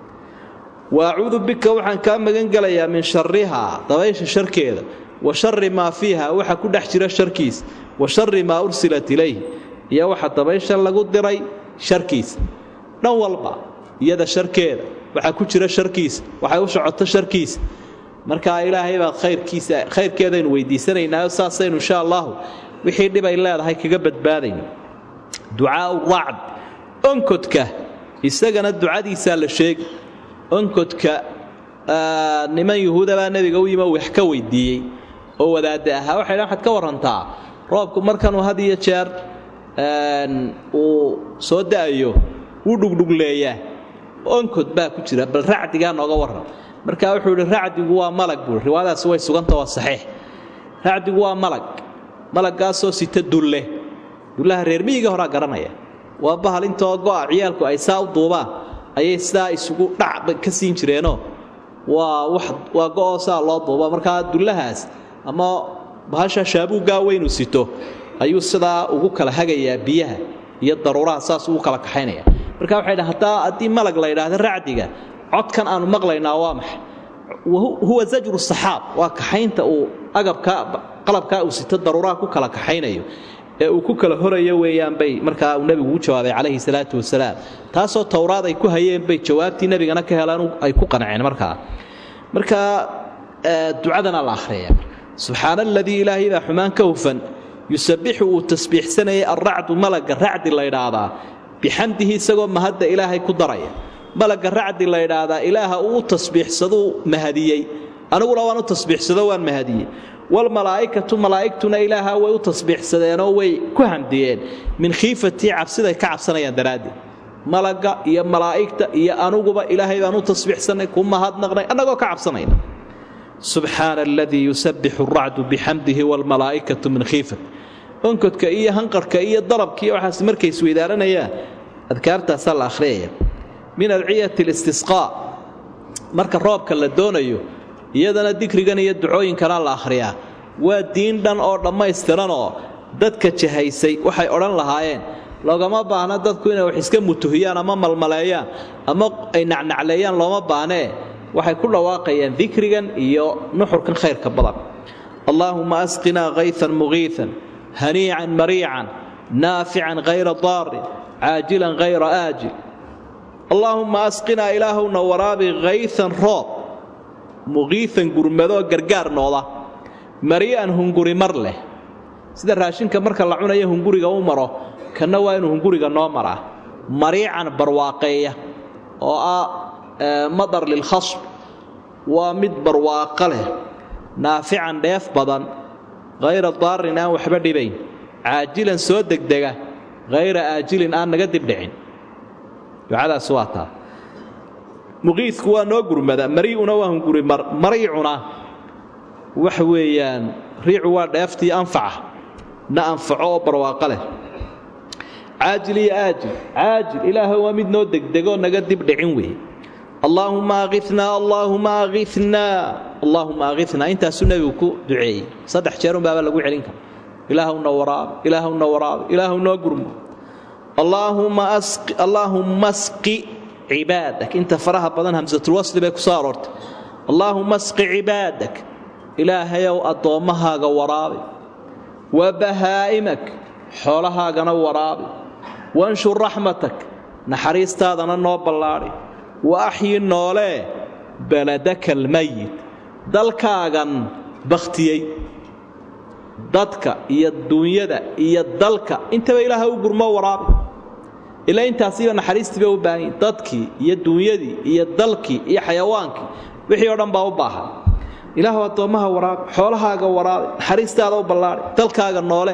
wa acuudu bika waxaan kaa magan gelayaa min sharihaa dabaysha sharkeeda wa shari maa fiiha waxa ku dhex jira sharkiisa wa shari maa ursilat ilayh iyo waxa dabaysha lagu diray sharkiisa dhan walba iyada sharkeeda waxaa ku jira sharkiisa waxay u socoto sharkiisa markaa ilaahay baad khayrkiisa khayrkeedaynu weydiisanaynaayo saasaynu insha allahu wixii dhibay leedahay kaga badbaadayno ducaau racd onkodka isagana ducadiisaa la sheegi onkodka niman yuhuudabaa nebiga u yimi wax ka weydiiyey oo wadaadda ahaa waxay dhan waxaad ka warrantaa roobku markanuu had iyo jeer uu soo da'ayo wuu dhugdhugleeyaa onkod baa ku jira bal racdigaa nooga warran marka wuxuu idhi racdigu waa malag buui riwaayadaasi way suganta waa saxiix racdigu waa malag malaggaasoo sita dulle dullaha reer miyiga horaa garanaya waa bahal intoo go'a ciyaalku ay saa u duubaan ayay sidaa isugu dhacba ka siin jireenoo waa wax waa go'oo saa loo duuba markaa dullahaas ama bahasha shaabuuggaa weynu sito ayuu sidaa ugu kala hagayaa biyaha iyo daruuraha saas ugu kala kaxaynaya marka waxay dhahan haddaa haddii malag la yidhaahdo racdiga codkan aanu maqlaynaa waa maxay huwa zajru saxaab waa kaxaynta uu agabkaa qalabkaa uu sito daruuraha ku kala kaxaynayo ee uu ku kala horayo weeyaan bay markaa uu nebigu u jawaabay calayhi salaatu wasalaam taasoo towraad ay ku hayeen bay jawaabtii nebigana ka helaan ay ku qanceen markaa markaa ducadana la akhriya subxaana aladii ilaahay baa xumaan ka hufan yusabbixu uu tasbiixsanayay alracdu malagga racdi la ydhaahdaa bixamdihi isagoo mahadda ilaahay ku daraya malagga racdi la ydhaahdaa ilaaha uu u tasbiixsaduu mahadiyey aniguna waan u tasbiixsado waan mahadiyey walmalaa'ikatu malaa'igtuna ilaaha way u tasbiixsadeenoo way ku hamdiyeen min khiifatii cabsiday ka cabsanayaan daraaddeed malagga iyo malaa'igta iyo anuguba ilaahay baan u tasbiixsannay ku mahadnaqnay annagoo ka cabsanayna subxaana aladii yusabbixu alracdu bixamdihi waalmalaa'ikatu min khiifat onkodka iyo hanqarhka iyo dalabkiiyo waxaas markay isweydaaranayaan adkaartaasaa la akhriyaya min adciyati listisqaa marka roobka la doonayo iyadana dikrigan iyo ducooyinkana la akhriyaa waa diin dhan oo dhammaystiranoo dadka jahaysay waxay odhan lahaayeen loogama baahna dadku inay wax iska mutuhiyaan ama malmaleeyaan ama ay nacnacleeyaan looma baahnee waxay ku dhawaaqayaan dikrigan iyo nuxurkan khayrka badan allaahuma asqinaa kaytan mugiitan haniican mariican naafican hayra daarin caajilan hayra aajil allaahumma asqinaa ilaahowna waraabi kaytan roob muqiitan gurmadoo gargaar nooda marii'an hunguri mar leh sida raashinka marka la cunayo hunguriga u maro kanna waa inuu hunguriga noo maraa mariican barwaaqeeya oo ah madar lilkhasb waa mid barwaaqo leh naafican dheef badan hayra daarin aan waxba dhibayn caajilan soo degdega hayra aajilin aan naga dibdhicin ducadaas waa taa muqiidku waa noo gurmada mariicuna waa hunguri mariicuna waxa weeyaan riicu waa dheeftii anfaca na anfaco oo barwaaqo leh caajil iyo aajil caajil ilaahay waa mid noo degdegoo naga dibdhicin weeye allaahuma akinaa allaahuma akinaa allaahuma akinaa intaasuu nebigu ku duceeyey saddex jeerunbaaba lagu celin kara ilaahwna waraabi ilaahwna waraabi ilaahu noo gurmo allaahumma asqi cibaadak inta faraha badan hamsatulwasli bay ku soo aroortay allaahumma asqi cibaadak ilaahayow addoommahaaga waraabi wa bahaa'imak xoolahaagana waraabi wanshur raxmatak naxariistaadana noo ballaadhi wa axyi noolee baladaka almayit dalkaagan bakhtiyey dadka iyo duunyada iyo dalka intaba ilaaha u gurmo waraabi ilaa intaasiiba naxariistii bay u baahan yihin dadkii iyo duunyadii iyo dalkii iyo xayawaankii wixii oo dhan baa u baahan ilaahu addoommaha waraabi xoolahaaga waraabi naxariistaada u ballaadhi dalkaaga noole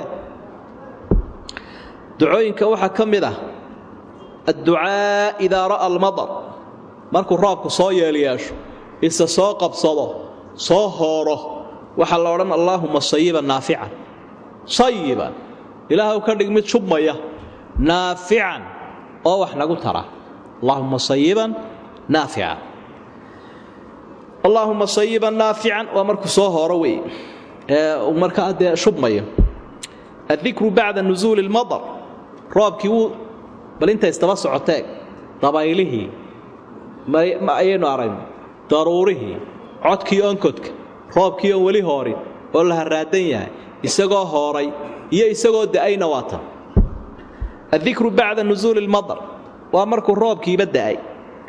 ducooyinka waxaa ka mid ah adducaa idaa ra'a almadar markuu roobku soo yeelyeesho isa soo qabsado soo hooro waxaa la odhan allaahuma sayiban naafican sayiban ilaahw ka dhig mid shubmaya naafican oo wax nagu tara allaahuma sayiban naafican allaahuma sayiban naafican waa markuu soo hooro wey ee markaa dee shubmayo addikru bacda nusuuli اlmadar roobkii wuu bal inta istaba socoteeg dabaylihii ayaynu aragno daruurihii codkii onkodka roobkii oon weli hoorin oo la haraadan yahay isagoo hooray iyo isagoo da'ayna waa tan addikru bacda nusuuli اlmadar waa markuu roobkiiba da'ay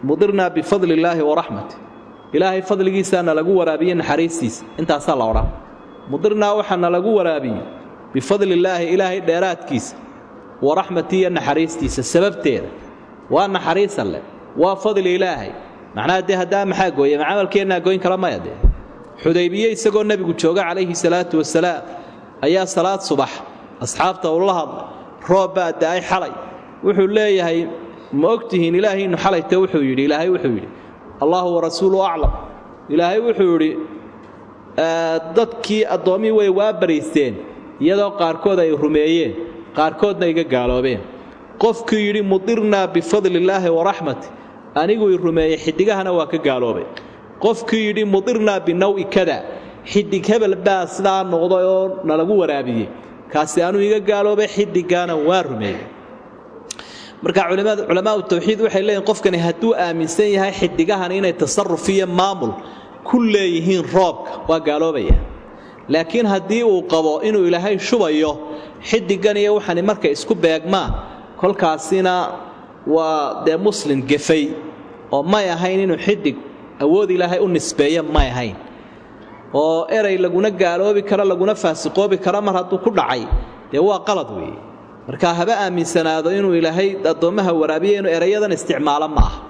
mudirnaa bifadli illaahi waraxmati ilaahay fadligiisaana lagu waraabiye naxariistiisa intaasaa la odhan mudirnaa waxaana lagu waraabiyey bifadli illaahi ilaahay dheeraadkiisa waraxmati iyo naxariistiisa sababteeda waa naxariis alle waa fadli ilaahay macnaha dee haddaa maxaa gooya ma camalkeennaa goyn kala maya dee xudaybiye isagoo nebigu jooga calayhi salaatu wasalaam ayaa salaad subax asxaabta uu la hadlay roob baa da'ay xalay wuxuu leeyahay ma ogtihiin ilaahiinnu xalayta wuxuu yidhi ilaahay wuxuu yidhi allahu warasuulu aclam ilaahay wuxuu yidhi dadkii addoommihii way waa baraysteen iyadoo qaarkood ay rumeeyeen qaarkoodna iga gaaloobeen qofkii yidhi mudirnaa bifadli illaahi waraxmati anigu i rumeeyey xidigahana waa ka gaaloobay qofkii yidhi mudirnaa binawi kada xidig hebel baa sidaa noqday oo nalagu waraabiyey kaasi anuu iga gaaloobay xidigaana waa rumeeyey marka culamaau tawxiid waxay leeyihin qofkani hadduu aaminsan yahay xidigahani inay tasaruf iyo maamul ku leeyihiin roobka waa gaaloobaya laakiin haddii uu qabo inuu ilaahay shubayo xidigan iyo waxani markay isku beegmaan kolkaasina waa dee muslim gefay oo may ahayn inuu xidig awood ilaahay u nisbeeya may ahayn oo erey laguna gaaloobi karo laguna faasiqoobi karo mar hadduu ku dhacay dee waa qalad weeye marka haba aaminsanaado inuu ilaahay addoommaha waraabiya inuu erayadan isticmaalo ma aha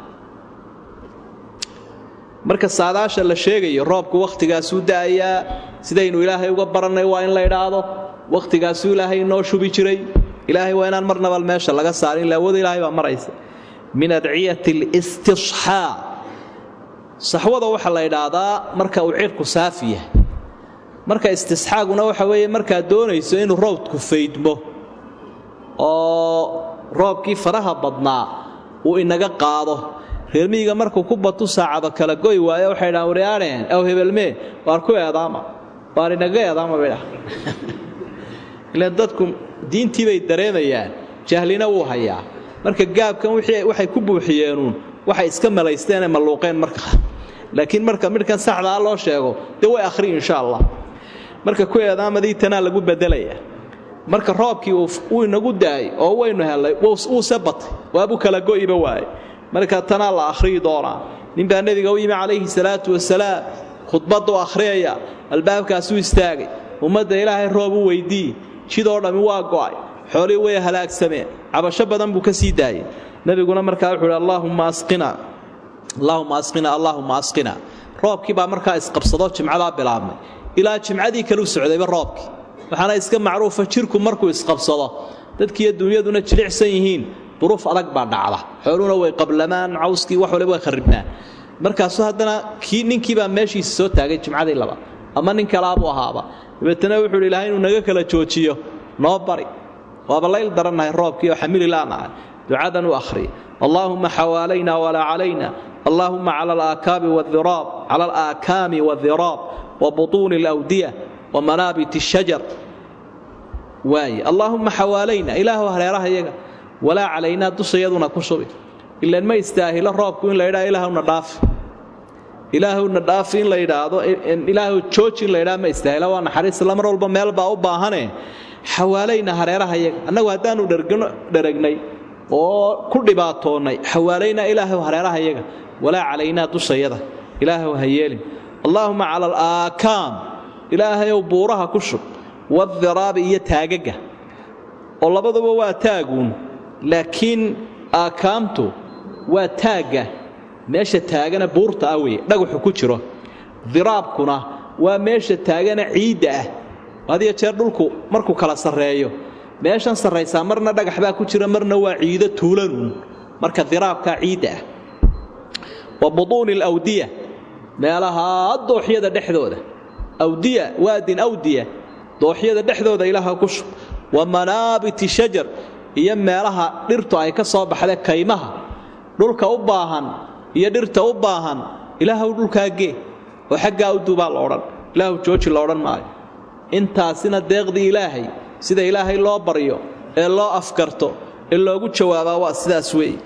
marka saadaasha la sheegayo roobku wakhtigaasuu da'ayaa sidaynu ilaahay uga barannay waa in la idhaahdo wakhtigaasuu ilaahay inoo shubi jiray ilaahay waa inaan marnaba meesha laga saarin laawada ilaahay baa maraysa min adciyati listisxaa saxwada waxaa la idhaahdaa marka uu cirku saafi yahay marka istisxaaguna waxa weeye markaad doonayso inuu roobku faydmo oo roobkii faraha badnaa uu inaga qaado reermiyiga markuu ku batu saacado kala goy waayo waxay dhahaan waryaadheen aw hebelmee waar ku eedaama waar inaga eedaama bay dhaha ilaan dadku diintii bay dareemayaan jahlina wuu hayaa marka gaabkan waxay ku buuxiyeenuun waxay iska malaysteenee malluuqeen marka laakiin marka midhkan saxdaa loo sheego dee way akhri insha allah marka ku eedaamadii tanaa lagu bedelaya marka roobkii uu inagu daayay oo waynu hellay wuuse batay waabuu kala go'iba waaye marka tanaa la akhriyi doonaa ninbaa nebiga u yimi calayhi salaatu wasalaam khudbaddu akhriyaya albaabkaasuu istaagay ummadda ilaahay roob u weyddiiye jidoo dhammi waa go'ay xoolihii way halaagsameen cabasho badan buu ka sii daayay nebiguna markaa wuxuu hi allaahumma asqina allaahumma asqina allaahumma asqina roobkii baa markaa isqabsado jimcadaa bilaabmay ilaa jimcadii kaleu socdayba roobkii waxaana iska macruufa jirku markuu isqabsado dadkiiyo dunyaduna jilicsan yihiin duruuf adag baa dhacda xooluhuna way qablamaan cawskii wax waliba way kharibnaan markaasu haddana kii ninkiibaa meeshiisa soo taagay jimcadii laba ama nin kalaabuu ahaaba dabeetana wuxuu hi ilahay inuu naga kala joojiyo noo bari waaba layl darannahay roobkii oo xamili laanahay ducadan u akhriya allaahumma xawaalayna walaa calayna allaahumma cala alaakaabi wairaab cala alaakaami waadiraab wa butuuni alawdiya wa manaabit shajar waaye allaahumma xawaalayna ilaahu hareeraha yaga walaa calaynaa dushayaduna ku shubi ilaan ma istaahilo roobku in la ydhaa ilaahuna dhaafi ilaahuna dhaafi in la yidhaahdo ilaahu jooji in la ydhaa ma istaahilo waa naxariis la mar walba meel baa u baahane xawaalayna hareeraha yaga annagu haddaanu dheragnay oo ku dhibaatoonnay xawaalayna ilaahu hareeraha yaga walaa calaynaa dushayada ilaahu ha yeelin allaahuma cala alaakaam ilaahayow buuraha ku shub wadiraabi iyo taagaga oo labaduba waa taaguun laakiin aakaamtu waa taagga meesha taagana buurta ah weye dhagaxu ku jiro diraabkuna waa meesha taagana ciidda ah hadiyo jeer dhulku markuu kala sarreeyo meeshan sarraysaa marna dhagax baa ku jira marna waa ciido tuulanuun marka diraabkaa ciidda ah wa butuuni alawdiya meelaha dooxyada dhexdooda awdiya waadin awdiya dooxyada dhexdooda ilaaha ku shub wa manaabiti shajar iyo meelaha dhirtu ay ka soo baxda kaymaha dhulka u baahan iyo dhirta u baahan ilaahu dhulkaa gee oo xaggaa u dubaa la odhan ilaahu jooji la odhan maayo intaasina deeqdii ilaahay sida ilaahay loo baryo ee loo afkarto ee loogu jawaabaa waa sidaas weeye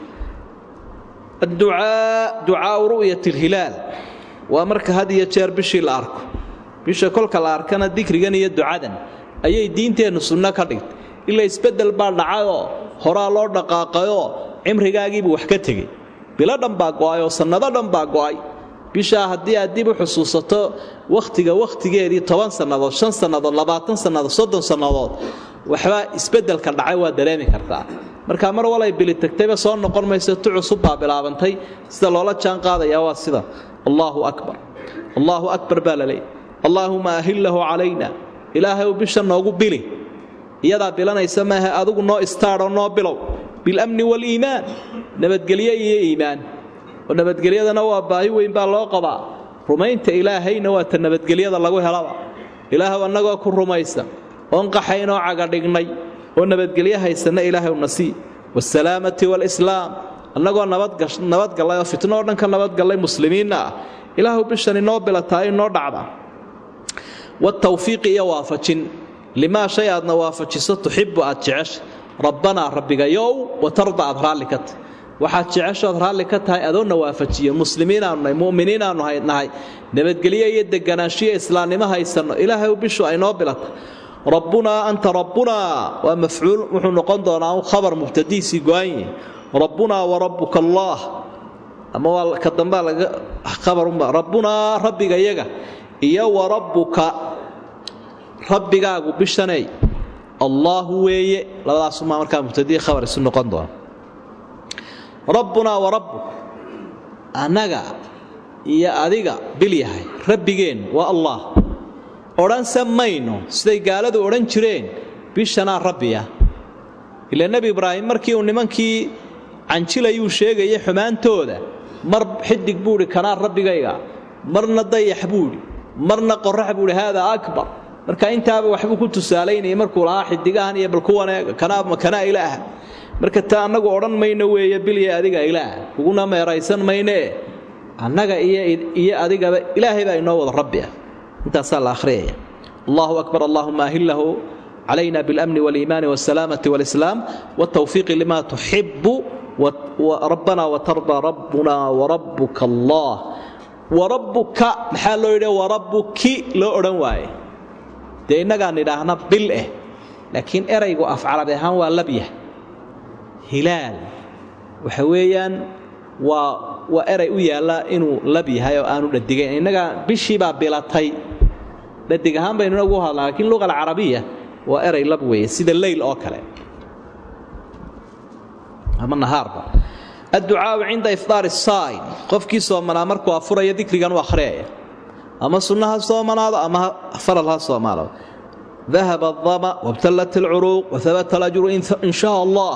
adducaa ducaau ru'yat alhilaal waa marka had iyo jeer bishii la arko bisha kolka la arkana dikrigan iyo ducadan ayay diinteennu sunno ka dhigtay ila isbeddel baa dhacayoo horaa loo dhaqaaqayoo cimrigaagiibuu wax ka tegey bilo dhan baa go'ay oo sannado dhan baa go'ay bishaa haddii aad dib u xusuusato wakhtiga wakhtigeedii toban sannadood shan sannadood labaatan sannadood soddon sannadood waxbaa isbeddelka dhacay waa dareemi kartaa marka mar walay bili tagtayba soo noqon mayso tu cusub baa bilaabantay sida loola jaan qaadayaa waa sida allaahu akbar allaahu akbar baa la leeyay allaahuma ahillahu calayna ilaahay bisha noogu bili iyadaa bilanaysa maaha adigu noo istaadhoo noo bilow bilamni waaliimaan nabadgelyo iyo iimaan oo nabadgelyadana waa baahi weyn baa loo qabaa rumaynta ilaahayna waa ta nabadgelyada lagu helaba ilaahw annagoo ku rumaysa oon qaxaynoo cagadhignay oo nabadgelyo haysanna ilaahay una sii waasalaamati waalislaam annagoo nabadgallay oo fitno oo dhan ka nabadgallay muslimiinna ah ilaahu bishan inoo bilataa inoo dhacda watawfiiqi iyo waafajin limaa shay aadna waafajiso tuxibu aad jecesha rabbanaa rabbigayow watarda aad raalli ka tahy waxaad jeceshood raalli ka tahay adoonna waafajiyo muslimiinaanu nahay mu'miniinaannu nahay nabadgelyo iyo deganaanshiyo islaamnimo haysanno ilaahay bishu aynoo bilata rabbunaa anta rabbunaa waa mafcuul wuxuu noqon doonaa un khabar mubtadiisii go-anye rabbunaa warabbuka allaah ama waa ka dambaa laga khabarunba rabbunaa rabbiga yaga iyo warabbuka rabbigaagu bishaney allaahu weeye labadaasumaa markaa mubtadii khabar isu noqon doona rabbunaa warabbuk annaga iyo adiga bil yahay rabbigeen waa allah odhanse mayno siday gaaladu odhan jireen bishanaa rabbiya ilaa nebi ibraahim markii uu nimankii canjilayuu sheegayay xumaantooda mar xidig buuhi kanaa rabbigayga marna dayax buuhi marna qorax buuhi haadaa akbar marka intaaba waxbuu ku tusaalaynayay markuu lahaa xidigahan iyo balkuwaneega kanaa ilaaha marka taa annagu odhan mayno weeye bilya adiga ilaah kuguna meeraysan maynee annaga iyo adigaba ilaahay baa inoo wada rabbi ah intaasaa la akhriyaya allahu akbar allahuma ahillahu calayna biاlamni wاliimaani wاsalaamati wاlislaam wاtawfiiqi lima tuxibu rabbana watarda rabbuna warabuka allah warabbuka maxaa loo yidhi warabbuki loo odhan waaye dee innagaan idhaahna bil eh laakiin eraygu af carabi ahaan waa labyah hilaal waxa weeyaan waa waa eray u yaalla inuu lab yahay oo aanu dhadigayn innaga bishii baa bilatay dhadig ahaan baynuna ugu hadlaa lakiin luqa alcarabiya waa eray lab weeye sida leyl oo kale ama nahaarba adducaau cinda ifdaari saa'im qofkii soomanaa markuu afuraya dikrigan u akhriyaya ama sunna ha soomanaado ama faral ha soomaado dahaba adama wabtallat alcuruuq wahabata alajru in shaa allah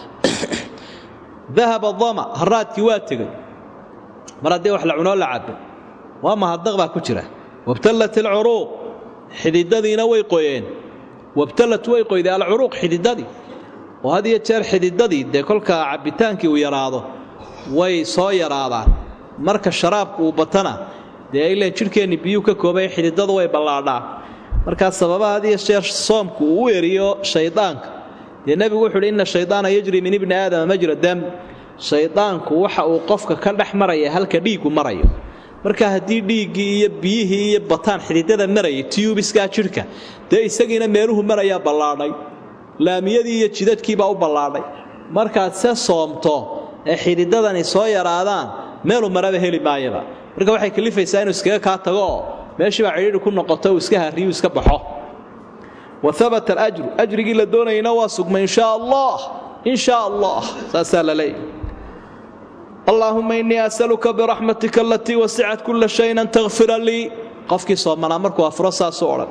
dahaba adama haraadkii waa tegey mar haddii wax la cunoo la cabo waa mahadnaq baa ku jira wabtallat alcuruuq xididadiina way qoyeen wabtallat way qoyday alcuruuq xididadii oo had iyo jeer xididadii dee kolkaa cabbitaankii uu yaraado way soo yaraadaan marka sharaabku uu batana dee ileen jidhkeenni biyuu ka koobay xididadu way ballaadhaan markaa sababaha had iyo jeer soomku uu u eriyo shaydaanka dee nebigu wuxu uhi inna shaydaana yajri min ibni aadama majra dam shaydaanku waxa uu qofka ka dhex maraya halka dhiiggu marayo marka haddii dhiiggii iyo biyihii iyo bataan xididada marayay tiyubiskaa jidhka dee isagiina meeluhu marayaa ballaadhay laamiyadii iyo jidadkiibaa u ballaadhay markaad se soomto ee xididadani soo yaraadaan meelu maraba heli maayaba marka waxay kalifaysaa inuu iskaga kaa tago oo meeshiibaa cidhiidhi ku noqoto uu iska harriyu iska baxo wa habata alajru ajrigii la doonayana waa sugmay in shaa allah in shaa allah saasaa la leeyahy allaahuma innii asaluka biraxmatika alatii wasicat kulla shayin an takfira lii qofkii soomanaa markuu afuro saasuu odhan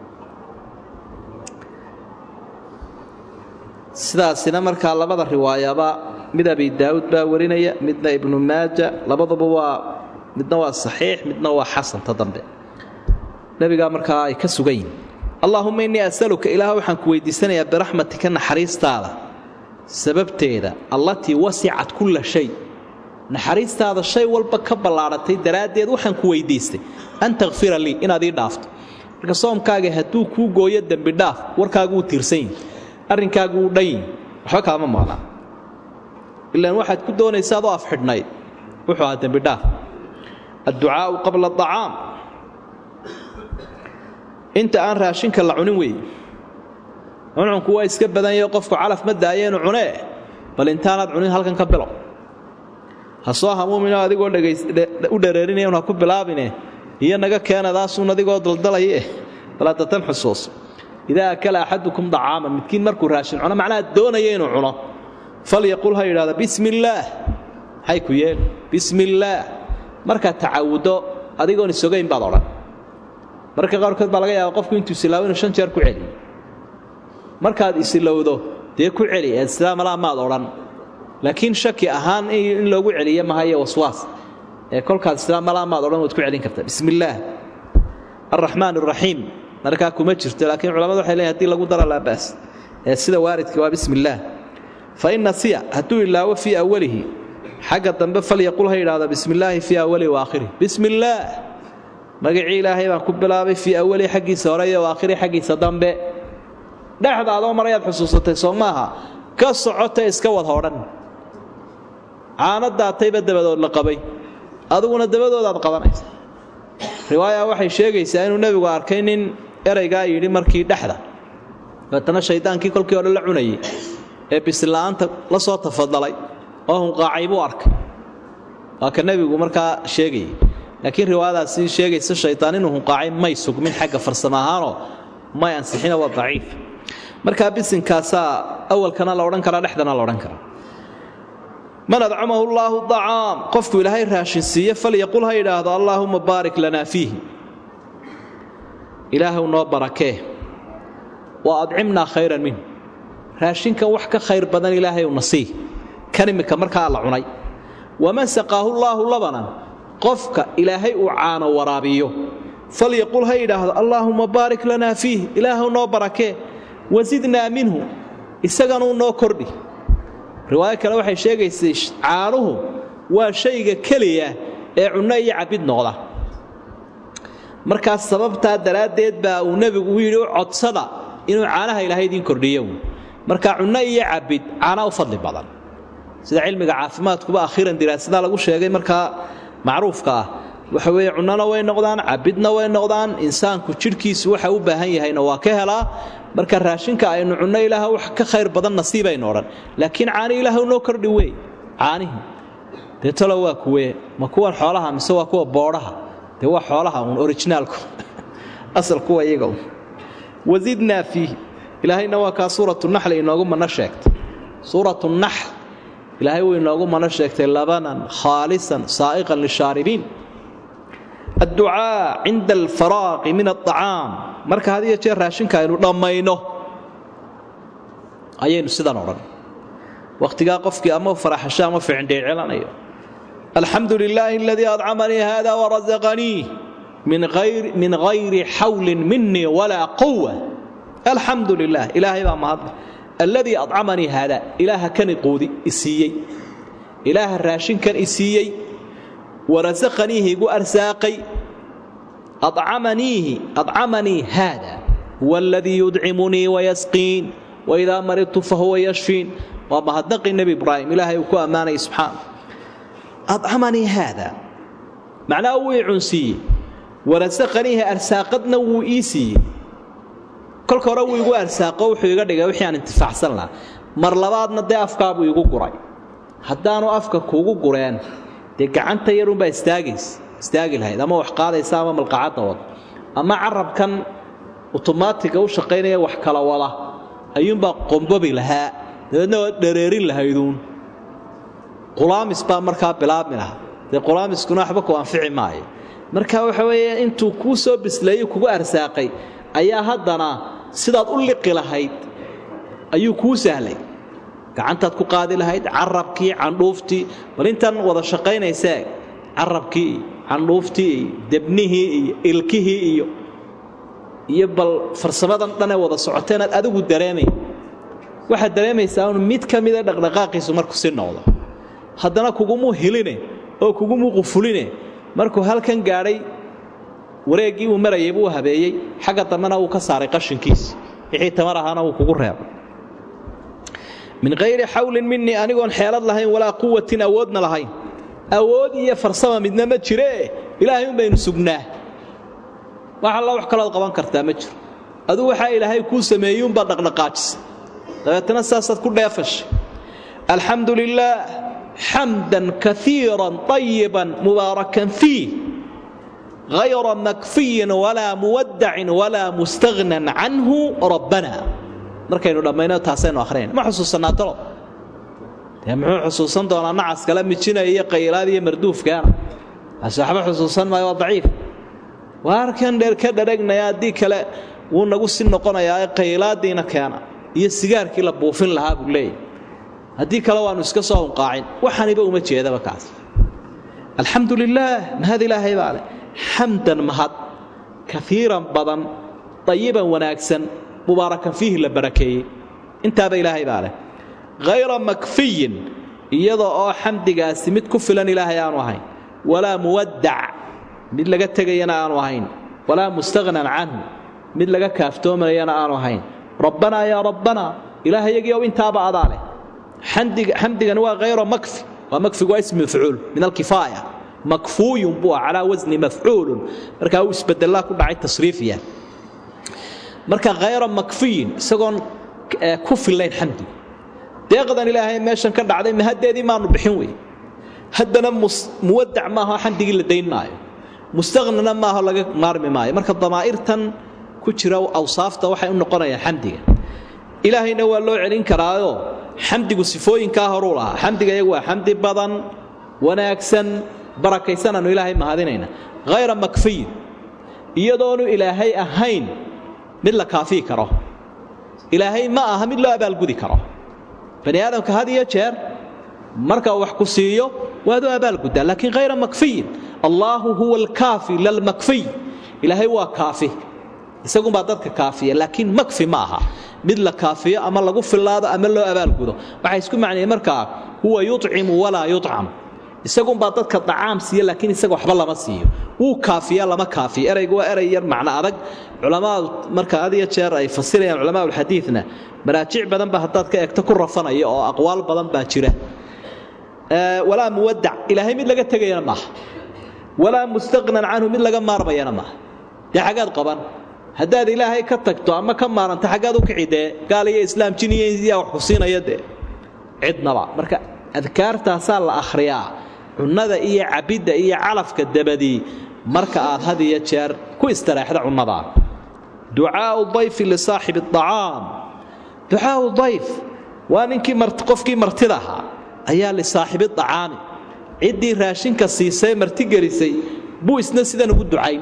sidaasina markaa labada riwaayaba mid abi daa'uud baa warinaya midna ibnu maaja labaduba waa midna waa saxiix midna waa xasanta dambe nebigaa markaa ay ka sugan yihin allaahuma innii asaluka ilaah waxaan ku weydiisanayaa biraxmatika naxariistaada sababteeda allatii wasicat kulla shay naxariistaada shay walba ka ballaadhatay daraaddeed waxaan ku weydiistay an takfira lii inaad ii dhaafto marka soomkaaga hadduu kuu gooyo dembi dhaaf warkaagu wuu tiirsan yihi arrinkaagu wuu dhan yihi waxba kaama maqnaa ilaan waxaad ku doonaysa adoo afxidhnayd wuxuu ahaa dembidhaaf adducaau qabla acaam inta aan raashinka la cunin weeye cuncunku waa iska badanyao qofku calaf ma daayeenu cunee bal intaanaad cunin halkan ka bilow ha soo hamuumino adigoo u dhareerinaya un ha ku bilaabine iyo naga keenadaasuun adigoo daldalaya eh balaadatan xusuus idaa akala axadukum dacaaman midkiin markuu raashin cuno macnaha doonaya inuu cuno falyaqul ha yidhahda bismi illaah maxay ku yeel bismi illaah markaad tacawuddo adigoon isogayn baad odhan marka qaarkood baa laga yaaba qofku intuu isilaawo inuu shan jeer ku celiyo markaad isilowdo dee ku celi ee sidaa malaa maad odhan laakiin shaki ahaan in loogu celiyo maha iyo waswaas ee kolkaad sidaa malaa maad odhan waad ku celin kartaa bismi illaah alraxmaan araxiim markaa kuma jirto laakiin culamadu waxay leeyiin hadii lagu dara laa baas ee sida waaridka waa bismi illaah fa in nasiya hadduu ilaawo fii awalihi xagga dambe falyaqul ha yidhahda bismi illaahi fii awalihi waakhirih bismi illaah magacii ilaahay baan ku bilaabay fii awalihi xaggiisa hore iyo waakhirihi xaggiisa dambe dhexda adoo marayaad xusuusatay soo maaha ka socota iska wad hodhan caano daatayba dabadood la qabay adiguna dabadoodaad qabanaysa riwaaya waxay sheegaysaa inuu nebigu arkay nin eraygaa yidhi markii dhexda dabeetana shaydaankii kolkii hore la cunayay ee bisla'aanta la soo tafadalay oo hunqaacay buu arkay waa ka nebigu markaa sheegayay laakiin riwaayadaasi sheegaysa shaydaan inuu hunqaacay may sugmin xagga farsamo ahaanoo may ansixina waa daciif markaa bisinkaasaa awalkana la odhan karaa dhexdana la odhan karaa man adcamahu llaahu acaam qofku ilaahay raashin siiye falyaqul ha yidhaahdo allaahuma baarik lanaa fiihi ilaahw noo barakee wa adcimnaa khayran minh raashinkan wax ka khayr badan ilaahay una sii kan imika markaa la cunay waman saqaahu llaahu labanan qofka ilaahay uu caano waraabiyo falyaqul ha yidhaahdo allaahuma baarik lanaa fiih ilaahw noo barakee wasidnaa minhu isaganuu noo kordhi riwaayo kale waxay sheegaysay caanuhu waa shayga keliya ee cunno iyo cabid noqda markaas sababtaa daraaddeed baa uu nebigu u yidhi u codsada inuu caanaha ilaahay idiin kordhiyo marka cunno iyo cabid caana u fadli badan sida cilmiga caafimaadkuba akhiiran diraasada lagu sheegay markaa macruufka ah waxa weeye cunnona way noqdaan cabidna way noqdaan insaanku jidhkiisu waxa u baahan yahayna waa ka helaa marka raashinka aynu cunno ilaah wax ka khayr badan nasiibaynu odhan laakiin caani ilaah noo kordhi wey caanihi dee talo waa kuwe ma kuwan xoolaha mise waa kuwa boodhaha dee waa xoolaha uun orijinaalku asal kuwa iyaga un wasidnaa fiihi ilaahayna waa kaa suuratu naxli inoogu mana sheegtay suuratu naxl ilaahay wuu inoogu mana sheegtay labanan khaalisan saa'iqan lishaaribiin adducaa cinda alfaraaqi min aacaam marka had iyo jeer raashinka aynu dhammayno ayaynu sidan odhan wakhtigaa qofkii ama faraxasho ama ficindheecelanayo alxamdu lilaahi aladii adcamanii hada warasaqanii min hayri xawlin minii walaa quwa alxamdu lilah ilaahay baa mahadle alladii adcamanii haada ilaaha kani quudi isiiyey ilaaha raashinkan isiiyey warasaqaniihi igu arsaaqay acamaniihi acamanii haada huwa aladii yudcimunii wayasqiin waidaa maridtu fahuwa yashfiin waa mahadnaqii nebi ibraahim ilaahay uu ku ammaanayay subxaana acamanii haada macnaha wuu i cunsiiyey warasaqaniihi arsaaqadna wuu ii siiyey kolka hore wuu igu arsaaqo wuxuu iga dhigay wixii aan intifaacsan lahaa mar labaadna dee afkaabuu igu guray haddaanu afka kuugu gureen dee gacanta yarunbaa istaagays istaagi lahayd ama wax qaadaysa ama malqacadda wada ama carabkan otomaatiga u shaqaynaya wax kala wada ayuunbaa qombobi lahaa dabeedna waa dhareerin lahayduun qulaamis baa markaa bilaabmi lahaa dee qulaamiskuna waxba ku anfici maayo marka waxa weeye intuu kuu soo bisleeyey kugu arsaaqay ayaa haddana sidaad u liqi lahayd ayuu kuu sahlay gacantaad ku qaadi lahayd carabkii candhuuftii bal intan wada shaqaynaysee carabkii iyo candhuuftii iyo debnihii iyo ilkihii iyo iyo bal farsamadan dhanee wada socoteenaad adigu dareemay waxaad dareemaysaa un mid ka mida dhaqdhaqaaqiisu markuu si noqdo haddana kugumuu hiline oo kugumuu qufuline markuu halkan gaadhay wareeggii uu marayay buu habeeyey xagga dambena wuu ka saaray qashinkiisi wixii tamar ahaana wuu kugu reebay min hayri xawlin minii anigoon xeelad lahayn walaa quwatin awoodna lahayn awood iyo farsama midna ma jiree ilaahay un baynu sugnaa wax alla wax kalood qaban kartaa ma jiro aduu waxaa ilaahay kuu sameeyey unbaad dhaqdhaqaajisa dabeetana saasaad ku dheefashay alxamdu lilaah xamdan kaiiran طayiban mubaarakan fiih hayra makfiyin walaa muwadacin walaa mustahnan canhu rabbana markaynu dhammayno taasaynu ahrinayn ma xusuusanaa talo dee muxuu xusuusan doonaa nacas kala mijinaya iyo qaylaad iyo marduufkaana kaasi waxba xusuusan maayo waa daciif waarkan dheer ka dharagnaya haddii kale wuu nagu si noqonayaa qaylaadiina keena iyo sigaarkii la buufin lahaa buu leeyahy haddii kale waannu iska soo hunqaacin waxaniba uma jeedaba kaas alxamdu lilaah mahad ilaahay baa leh xamdan mahad kaiiran badan dayiban wanaagsan mubaarakan fiihi la barakeeyey intaaba ilaahay baa leh hayra makfiyin iyada oo xamdigaasi mid ku filan ilaahay aanu ahayn walaa muwaddac mid laga tegayana aanu ahayn walaa mustaghnan canhu mid laga kaaftoomayana aanu ahayn rabbanaa yaa rabbanaa ilaahayagii ow intaaba adaa leh xamdigani waa hayra makfi waa makfigu waa ismi mafcuul min alkifaaya makfuuyun buu ah calaa wasni mafcuulun markaa uu isbedelaa ku dhacay tasriifiya marka hayra makfiyin isagoon ku fillayn xamdigu deeqdan ilaahay meeshan ka dhacday mahaddeedii maanu bixin wey haddana muwadac maaho xamdigii la dayn maayo mustahnana maaho laga maarmi maayo marka damaa'irtan ku jira awsaafta waxay u noqonayaan xamdiga ilaahayna waa loo celin karaayoo xamdigu sifooyinkaa horuu lahaa xamdiga iyagu waa xamdi badan wanaagsan barakaysananu ilaahay mahadinayna hayra makfiyin iyadoonu ilaahay ahayn mid la kaafii karo ilaahay ma aha mid loo abaalgudi karo bani aadamka had iyo jeer marka wax ku siiyo waad u abaalguddaa laakiin hayra makfiyin allaahu huwa alkaafi lalmakfiy ilaahay waa kaafi isagunbaa dadka kaafiya laakiin makfi ma aha mid la kaafiyo ama lagu fillaado ama loo abaalgudo waxay isku macnayeen markaa huwa yucimu walaa yucam isagunbaa dadka dacaam siiya laakiin isaga waxba lama siiyo wuu kaafiya lama kaafiyo eraygu waa eray yar macno adag culamaadu marka had iyo jeer ay fasirayaan culamaa ulxadiidna maraajic badan ba haddaad ka eegto ku rafanaya oo aqwaal badan baa jira walaa muwadac ilaahay mid laga tegayana maaha walaa mustaqnan canhu mid laga maarmayana maaha dee xaggaad qaban haddaad ilaahay ka tagto ama ka maaranta xaggaad u kici dee gaal iyo islaam jiniyaa wax ku siinaya dee cidnaba marka adkaartaasaa la akhriyaa cunnada iyo cabidda iyo calafka dabadii marka aad had iyo jeer ku istareexda cunnadaa ducaau dayfi lisaaxibi acaam ducaau dayf waa ninkii qofkii martida ahaa ayaa lisaaxibi acaami ciddii raashinka siisay martigelisay buu isna sidan ugu ducayn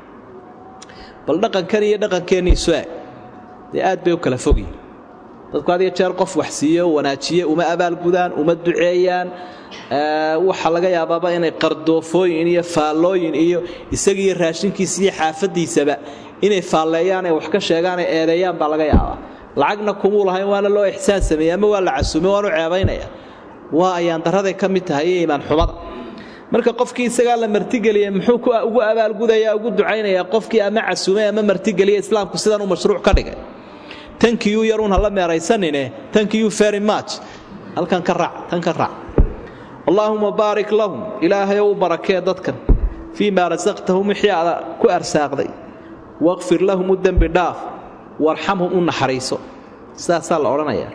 bal dhaqankan iyo dhaqankeenniisu eg dee aad bay u kala fogyihin dadku had iyo jeer qof wax siiyo wanaajiye uma abaalgudaan uma duceeyaan waxaa laga yaabaaba inay qardoofooyin iyo faallooyin iyo isagiiyo raashinkiisa iyo xaafadiisaba inay faalleeyaan ay wax ka sheegaan ay eedeeyaan baa laga yaabaa lacagna kumuu lahayn waana loo ixsaan sameeyey ama waa la casuumay waanu ceebaynaya waa ayaan daraday ka mid tahay iyo iimaan xumada marka qofkii isagaa la martigeliya muxuu ugu abaalgudaya ugu ducaynayaa qofkii ama casuumay ama martigeliya islaamku sidan u mashruuc ka dhigay tankiyuu yaruun hala meeraysanine tankiyuu very much halkan ka raac tan ka raac allaahuma baarik lahum ilaahayow u barakee dadkan fii maa rasaqtahum wixii aada ku arsaaqday waqfir lahum u dembi dhaaf warxamhum u naxariiso sidaasaa la odhanayaa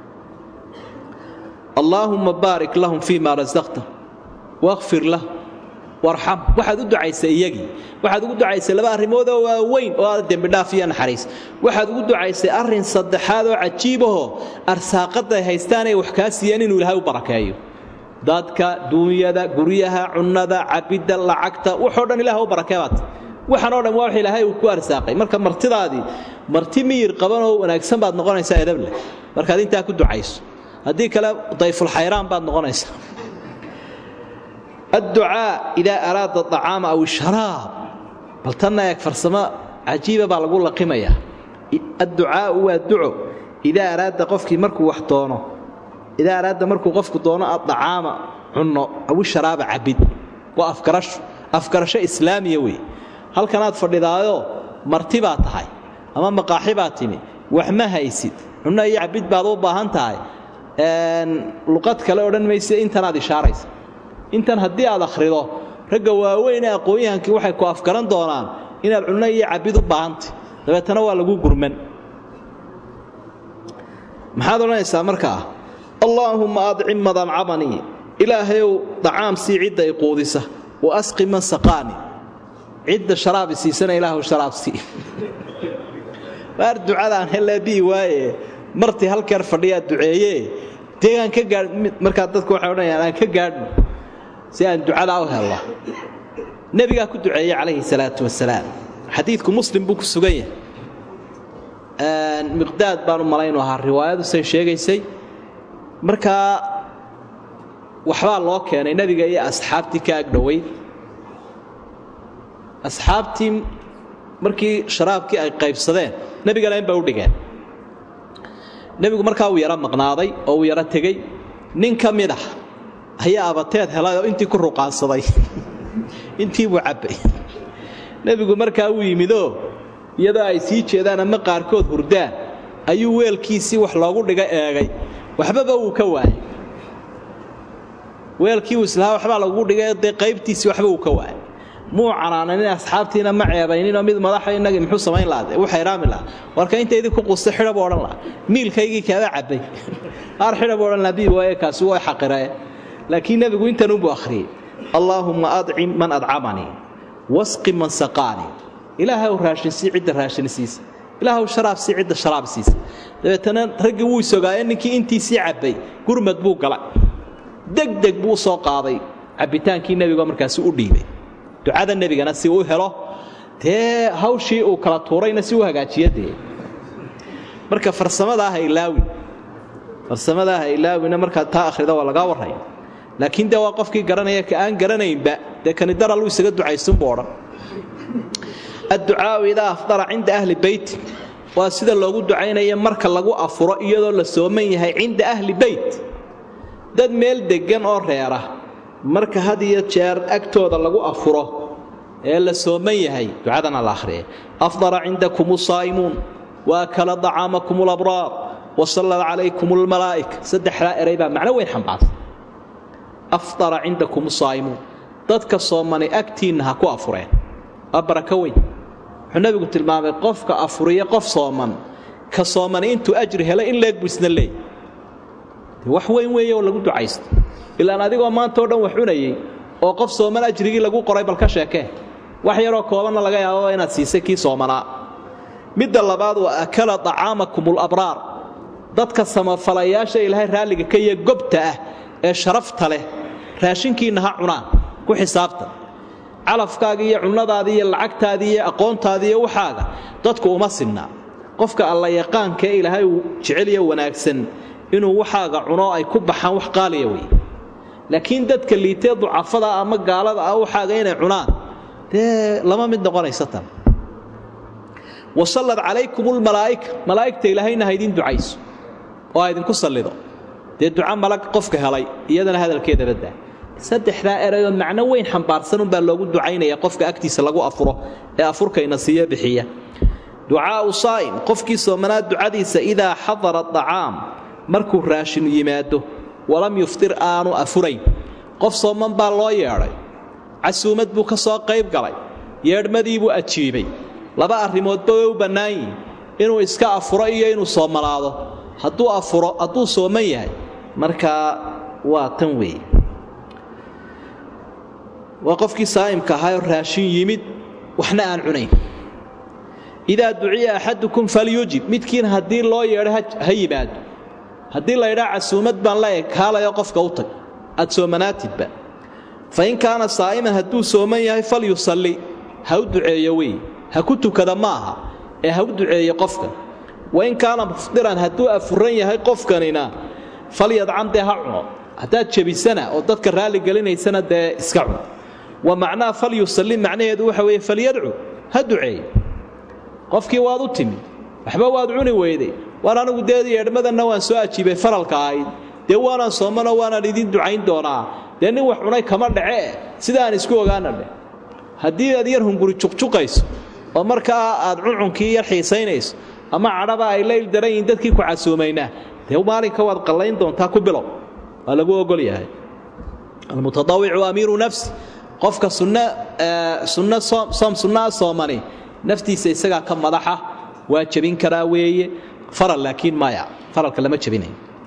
allaahumma baarik lahum fii maa rasaqtahum waqfir lahum warxam waxaad u ducaysay iyagii waxaad ugu ducaysay laba arrimoodoo waaweyn oo aada dembidhaaf iyo naxariis waxaad ugu ducaysay arrin saddexaad oo cajiibahoo arsaaqaday haystaanay wax kaa siiyeen inuu ilaahay u barakeeyo dadka duunyada guryaha cunnada cabidda lacagta waxoo dhan ilaah u barakeebaad waxaanoo dhan waa wax ilaahay uu ku arsaaqay marka martidaadii marti miyir qabanoo wanaagsan baad noqonaysaa edab leh markaad intaa ku ducayso haddii kale dayfulxayraan baad noqonaysaa adducaa idaa araada acaama aw isharaab bal tanna eeg farsamo cajiiba baa lagu laqimayaa adducaau waa duco idaa araada qofkii markuu wax doono idaa araada markuu qofku doono adacaama cunno aw isharaaba cabid waa afgarasho afgarasho islaamiya wey halkanaad fadhidaayoo marti baa tahay ama maqaaxi baa timi wax ma haysid cunno iyo cabid baad u baahan tahay luqad kale odhan mayse intanaad ishaaraysa intan haddii aad akhrido ragga waaweyn ee aqoon-yahankii waxay ku afgaran doonaan inaad cunno iyo cabid u baahantay dabeetana waa lagu gurman maxaad odhanaysaa markaa allaahumma adcim madamcamanii ilaahayow dacaam sii cidda i quudisa wa asqi man saqaani cidda sharaabi siisana ilaahu sharaab sii waar ducadaan helebii waaye martii halkeer fadhiyaa duceeye deegaan ka gaadh markaa dadku waxay odhanayaan aan ka gaadhno si aan ducadaa u helno nebigaa ku duceeyey calayhi salaatu wasalaam xadiidku muslim buu ku sugan yahay miqdaad baan u malaynu ahaa riwaayadu say sheegaysay markaa waxbaa loo keenay nebiga iyo asxaabtii ka agdhoweyd asxaabtii markii sharaabkii ay qaybsadeen nebigana inbay u dhigeen nebigu markaa uu yaro maqnaaday oo uu yaro tegey nin ka mid ah ayaa abateed helay oo intii ku ruqaansaday intii buu cabbay nebigu markaa uu yimidoo iyadoo ay sii jeedaan ama qaarkood hurdaan ayuu weelkiisii wax loogu dhiga eegay waxbaba wuu ka waayay weelkii uu islahaa waxbaa lagugu dhigay dee qaybtiisii waxba uu ka waayay muu canaananin asxaabtiina ma ceebayninoo mid madaxa inagii muxuu samayn lahaa u xayraami lahaa warka intaydii ku qusta xidha buu odhan lahaa miilkaygii kaaba cabbay qaar xidha buu odhan lahaa bii waaye kaasi way xaqiree laakiin nebigu intanunbuu akhriyey allaahumma adcim man adcamanii wasqi man saqaanii ilaahay raashinsii cidda raashinsiisa ilaahu sharaabsii cidda sharaab siisa dabeetana raggii wuu isogaaye ninkii intiisii cabbay gurmad buu galay degdeg buu soo qaaday cabbitaankii nebigo markaasi u dhiibay ducada nebigana si uu helo dee hawshii uu kala tuurayna si u hagaajiya dee marka farsamadaah ilaawi farsamadaah ilaawina markaad taa akhrida waa lagaa warraya laakiin dee waa qofkii garanaya ka aan garanaynba dee kani daraluu isaga ducaysunbuu odhan adducaau idaa afdara cinda ahli beyti waa sida loogu ducaynaya marka lagu afuro iyadoo la sooman yahay cinda ahli beyt dad meel deggan oo reera marka had iyo jeer agtooda lagu afuro ee la sooman yahay ducadana la akhriya afdara cindakum saa'imuun wa akala dacaamakum labraar wa sallad calaykum lmalaa'ika saddexdaa eray baa macno weyn xambaarsan afdara cindakum saa'imuun dadka soomani agtiinna ha ku afureen waa barako weyn wuxuu nabigu tilmaamay qofka afuriya qof sooman ka soomani intuu ajri helay in leeg buu isna leey wax weyn weeye oo lagu ducaysto ilaan adigoo maanta o dhan wax cunayey oo qof sooman ajrigii lagu qoray bal ka sheekee wax yaroo koobanna laga yaababa inaad siisay kii soomanaa midda labaad waa akala dacaamakum labraar dadka samafalayaasha ilaahay raalliga ka iyo gobta ah ee sharafta leh raashinkiinna ha cunaan ku xisaabtan calafkaagii iyo cunnadaadii iyo lacagtaadii iyo aqoontaadii iyo waxaaga dadku uma sinnaa qofka alla yaqaankaee ilaahay uu jeceliyo wanaagsan inuu waxaaga cuno ay ku baxaan wax qaaliya wey laakiin dadka liitee ducafada ama gaalada ah waxaaga inay cunaan dee lama mid noqonaysa tan wasallad calaykum lmalaa'ika malaa'igta ilaahayna ha idin ducayso oo ha idinku sallido dee duca malag qofka helay iyadana hadalkeeda baddaa saddexdaa erayoo macno weyn xambaarsanunbaa loogu ducaynaya qofka agtiisa lagu afuro ee afurkayna siiyo bixiya ducaau saa'im qofkii soomanaa ducadiisa idaa xadara dacaam markuu raashin yimaado walam yuftir aanu afurayn qof sooman baa loo yeedhay casuumad buu ka soo qayb galay yeedhmadiibuu ajiibay laba arrimoodba way u bannaan yihin inuu iska afuro iyo inuu soomanaado hadduu afuro hadduu sooman yahay markaa waa tan weeye waa qofkii saa'imka ahaayoo raashin yimid waxna aan cunayn idaa duciya axadukum falyujib midkiin haddii loo yeedho ha yimaado haddii laydhaa casuumad baan la ekaalayo qofka u tag aad soomanaatidba fa in kaana saa'iman hadduu sooman yahay falyusalli ha u duceeyo wey ha ku tukada ma aha ee ha u duceeyo qofka wa in kaana mufdiran hadduu afuran yahay qofkanina falyadcam dee ha cuno haddaad jebisana oo dadka raalli gelinaysana dee iska cun wa macnaha falyusalli macnaheedu waxa weeye falyadcu ha duceeyo qofkii waad u timid waxba waad cuni weyday waan anigu dee yeedhmadanna waan soo ajiibay faralka ahayd dee waanaan soomanoo waanaan idiin ducayn doonaa dee nin wax cunay kama dhacee sida aan isku ogaana dheh haddii aad yar hunguri juqjuqayso oo markaa aad cuncunkii yar xiisaynayso ama cadhaba ay layl daran yihiin dadkii ku casuumaynaa dee maalinka waad qallayn doontaa ku bilow waa lagu ogol yahay almutadawicu amiiru nafsi qofka sunno soom sunnaa soomani naftiisa isagaa ka madaxa waa jebin karaa weeye faral laakiin maya faralka lama jebinayo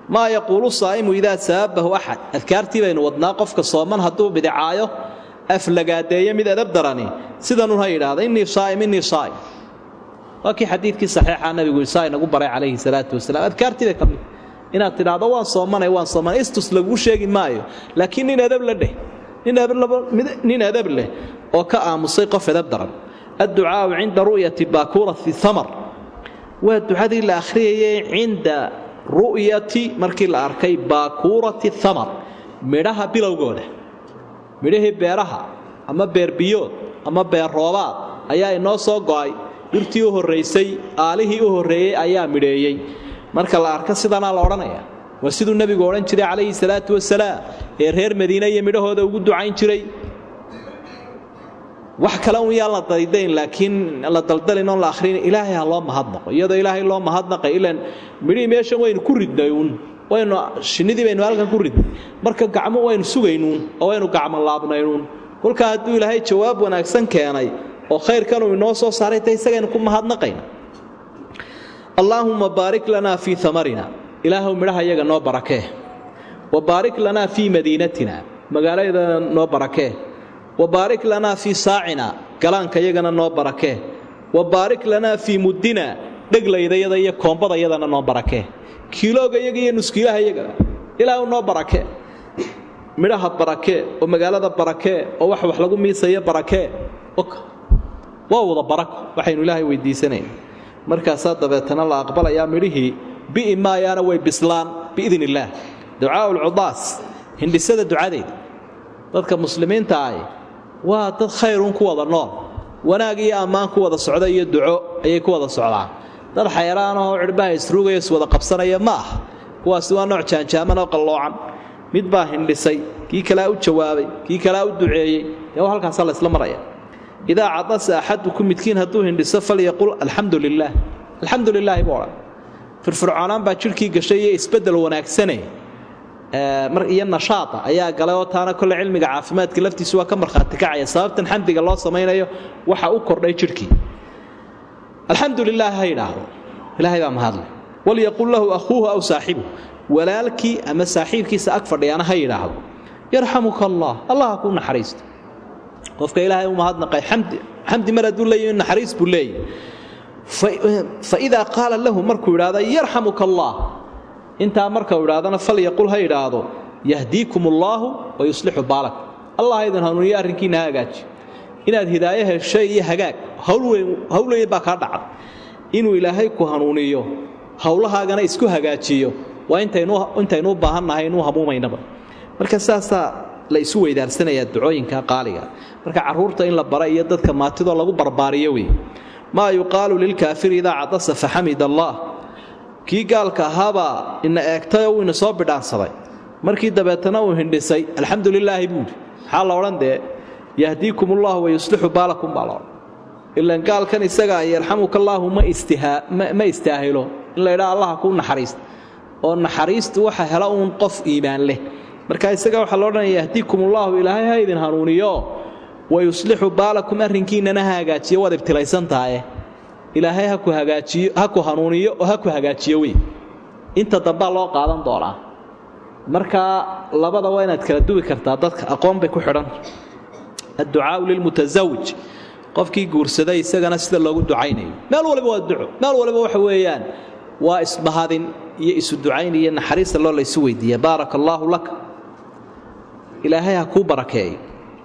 maa yaquulu saa'imu idaa saabahu axad adkaartii baynu wadnaa qofka sooman hadduu bidicaayo aflagaadeeyo mid edab darani sidanun ha yidhaahda innii saa'im innii saa'im waa kii xadiidkii saxiixa nabigu isaa inagu baray calayhi salaatu wasalaam adkaartii bay ka mid inaad tidhaahdo waan soomanay waan soomanay istus laguu sheegi maayo laakiin nin edab la dheh nin edab leh oo ka aamusay qof edab daran adducaau cinda ru'yati baakuurati thamar waa ducadii la akhriyayay cinda ru'yati markii la arkay baakuurati thamar midhaha bilowgooda midhahii beeraha ama beerbiyood ama beer roobaad ayaa inoo soo go'ay dhirtii u horraysay aalihii u horreeyey ayaa midheeyey marka la arko sidanaa la odhanaya waa siduu nebigu odhan jiray calayhi salaatu wasalaam ee reer madiine iyo midhahooda ugu ducayn jiray wax kale un yaan la daydayn laakiin la daldalin oon la akhrin ilaahay ha loo mahadnaqo iyadoo ilaahay loo mahadnaqay ilaan midhihii meeshan waynu ku ridnay uun waynu shinnidii baynu halkan ku ridnay marka gacmo waynu sugaynuun oo waynu gacmo laabnaynuun kolkaa hadduu ilaahay jawaab wanaagsan keenay oo khayrkanuu inoo soo saaray ta isagaynu ku mahadnaqayna allaahumma baarik lanaa fii amarina ilaahw midhaha iyaga noo barakee wa baarik lanaa fii madiinatina magaaladana noo barakee wa baarik lanaa fii saacina galaanka yagana noo barakee wa baarik lanaa fii muddina dheglaydayada iyo koombadayadana noo barakee kiilooga yaga iyo nuskiilaha yagana ilaahw noo barakee midhaha barakee oo magaalada barakee oo wax wax lagu miisaya barakee waa wada barako waxaynu ilaahay weydiisanayn markaasaa dabeetana la aqbalayaa midhihii bi'i maayaana way bislaan biidn illaah ducaau lcudaas hindhisada ducadeeda dadka muslimiinta ahi waa dad khayrun ku wada nool wanaag iyo ammaan ku wada socda iyo duco ayay ku wada socdaan dad xayraanahoo cidhbaha isruugaya iswada qabsanaya ma ah kuwaasi waa nooc jaanjaaman oo qalloocan mid baa hindhisay kii kalea u jawaabay kii kalea u duceeyey dee halkaasaa laysla maraya idaa cadasa axadukum midkiin hadduu hindhiso falyaqul alxamdu lilaah alxamdu lilaahi buu odhan firfircoonaan baa jidhkii gashay iyo isbeddel wanaagsane iyo nashaada ayaa galay oo taana kole cilmiga caafimaadka laftiisu waa ka markhaati kacaya sababtan xamdiga loo samaynayo waxa u kordhay jidhkii alxamdu lilaah ha yidhaahdo ilaahay baa mahadle walyaqul lahu akhuuhu aw saaxibuhu walaalkii ama saaxiibkiisa ag fadhiyaana ha yidhaahdo yarxamuka allah allah ha kuu naxariisto qofka ilaahay u mahadnaqay xamdi mar hadduu leeyahy naxariis buu leeyahy faidaa qaala lahu markuu idhaahdo yarxamuka allah intaa markau idhahdana falyaqul ha idhaahdo yahdiikum allaahu wa yuslixu baalak allah idin hanuuniyo arrinkiina ha hagaaji inaad hidaayo heshay iyo hagaag hawlweyn baa kaa dhacda inuu ilaahay ku hanuuniyo howlahaagana isku hagaajiyo waa intaynu u baahannahay inuu hamuumaynaba marka saasaa la isu weydaarsanayaa ducooyinka qaaliga marka caruurta in la bara iyo dadka maatidoo lagu barbaariyo wey maa yuqaalu lilkaafiri idaa cadasa faxamid allah kii gaalka ahaabaa ina eegtay oo uu ina soo bidhaansaday markii dabeetana uu hindhisay alxamdu lilaahi buuhi maxaa la odhan dee yahdiikum ullahu wa yuslixu baalakum baa laodhan ilan gaalkan isagaa yarxamuka allaahu ma istaahilo in la ydhaa allaha kuu naxariista oo naxariistu waxa hela uun qof iimaan leh marka isaga waxaa lo odhanaya yahdiikum ullaahu ilaahay ha idin hanuuniyo wa yuslixu baalakum arrinkiinnana ha hagaajiyo waad ibtilaysan tahaye ilaahay ha ku hagaajiyo ha ku hanuuniyo oo ha ku hagaajiyo wey inta dambaa loo qaadan doonaa markaa labada waa inaad kala duwi kartaa dadka aqoon bay ku xidhan adducaau lilmutasawij qofkii guursaday isagana sida loogu ducaynayo meel waliba waa duco meel waliba waxa weeyaan waa isbahadin iyo isu ducayn iyo naxariista loo laysu weydiiya baaraka allaahu laka ilaahay ha kuu barakeeyo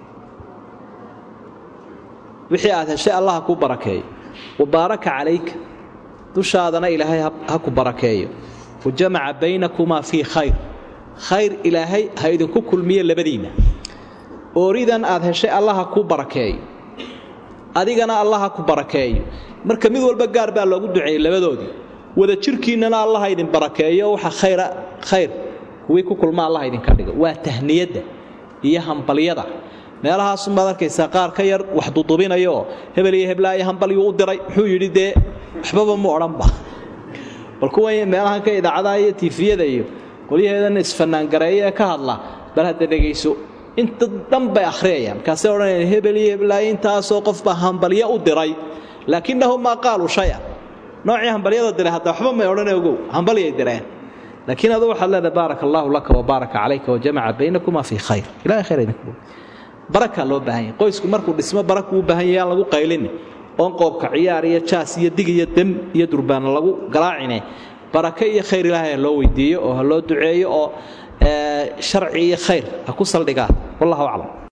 wixii aad heshay allah ha kuu barakeeyo wa baaraka calayka dushaadana ilaahay ha ku barakeeyo wa jamaca baynakumaa fii khayr khayr ilaahay ha idinku kulmiyo labadiinna ooridan aad heshay allah ha kuu barakeeyo adigana allah ha ku barakeeyo marka mid walba gaar baa loogu duceeyey labadoodii wada jirkiinnana allah idin barakeeyo waxa khayra khayr kuwii ku kulma allah idinka dhigo waa tahniyadda iyo hambalyada meelahaasunbaad arkaysaa qaar ka yar wax dudubinayooo hebel iyo heblaayo hambalyuu u diray muxuu yidhi dee waxbaba mu odhanba bal kuwa meelahan ka idaacadaha iyo tiifiyada iyo qolyaheedan isfanaangareeya ee ka hadla bal hadda dhegayso inta dhan bay akhriyayaan markaasay odhanayaan hebel iyo heblaayo intaasoo qofbaa hambalyo u diray laakinnahum maa qaaluu shaya noocii hambalyada diray hadda waxba may odhane ogow hambalyay direen laakiin adu waxaad leedahay baaraka allaahu laka wabaaraka calayka wajamaca baynakuma fii khayr ilahay khayr idinku barakaa loo baahan yahay qoysku markuu dhismo barakuu u baahan yahay aan lagu qaylin oon qoobka ciyaar iyo jaas iyo dig iyo dem iyo durbaana lagu galaacine barake iyo khayr ilaahay ha loo weydiiyo oo ha loo duceeyo oo sharci iyo khayr ha ku saldhigaan wallahu aclam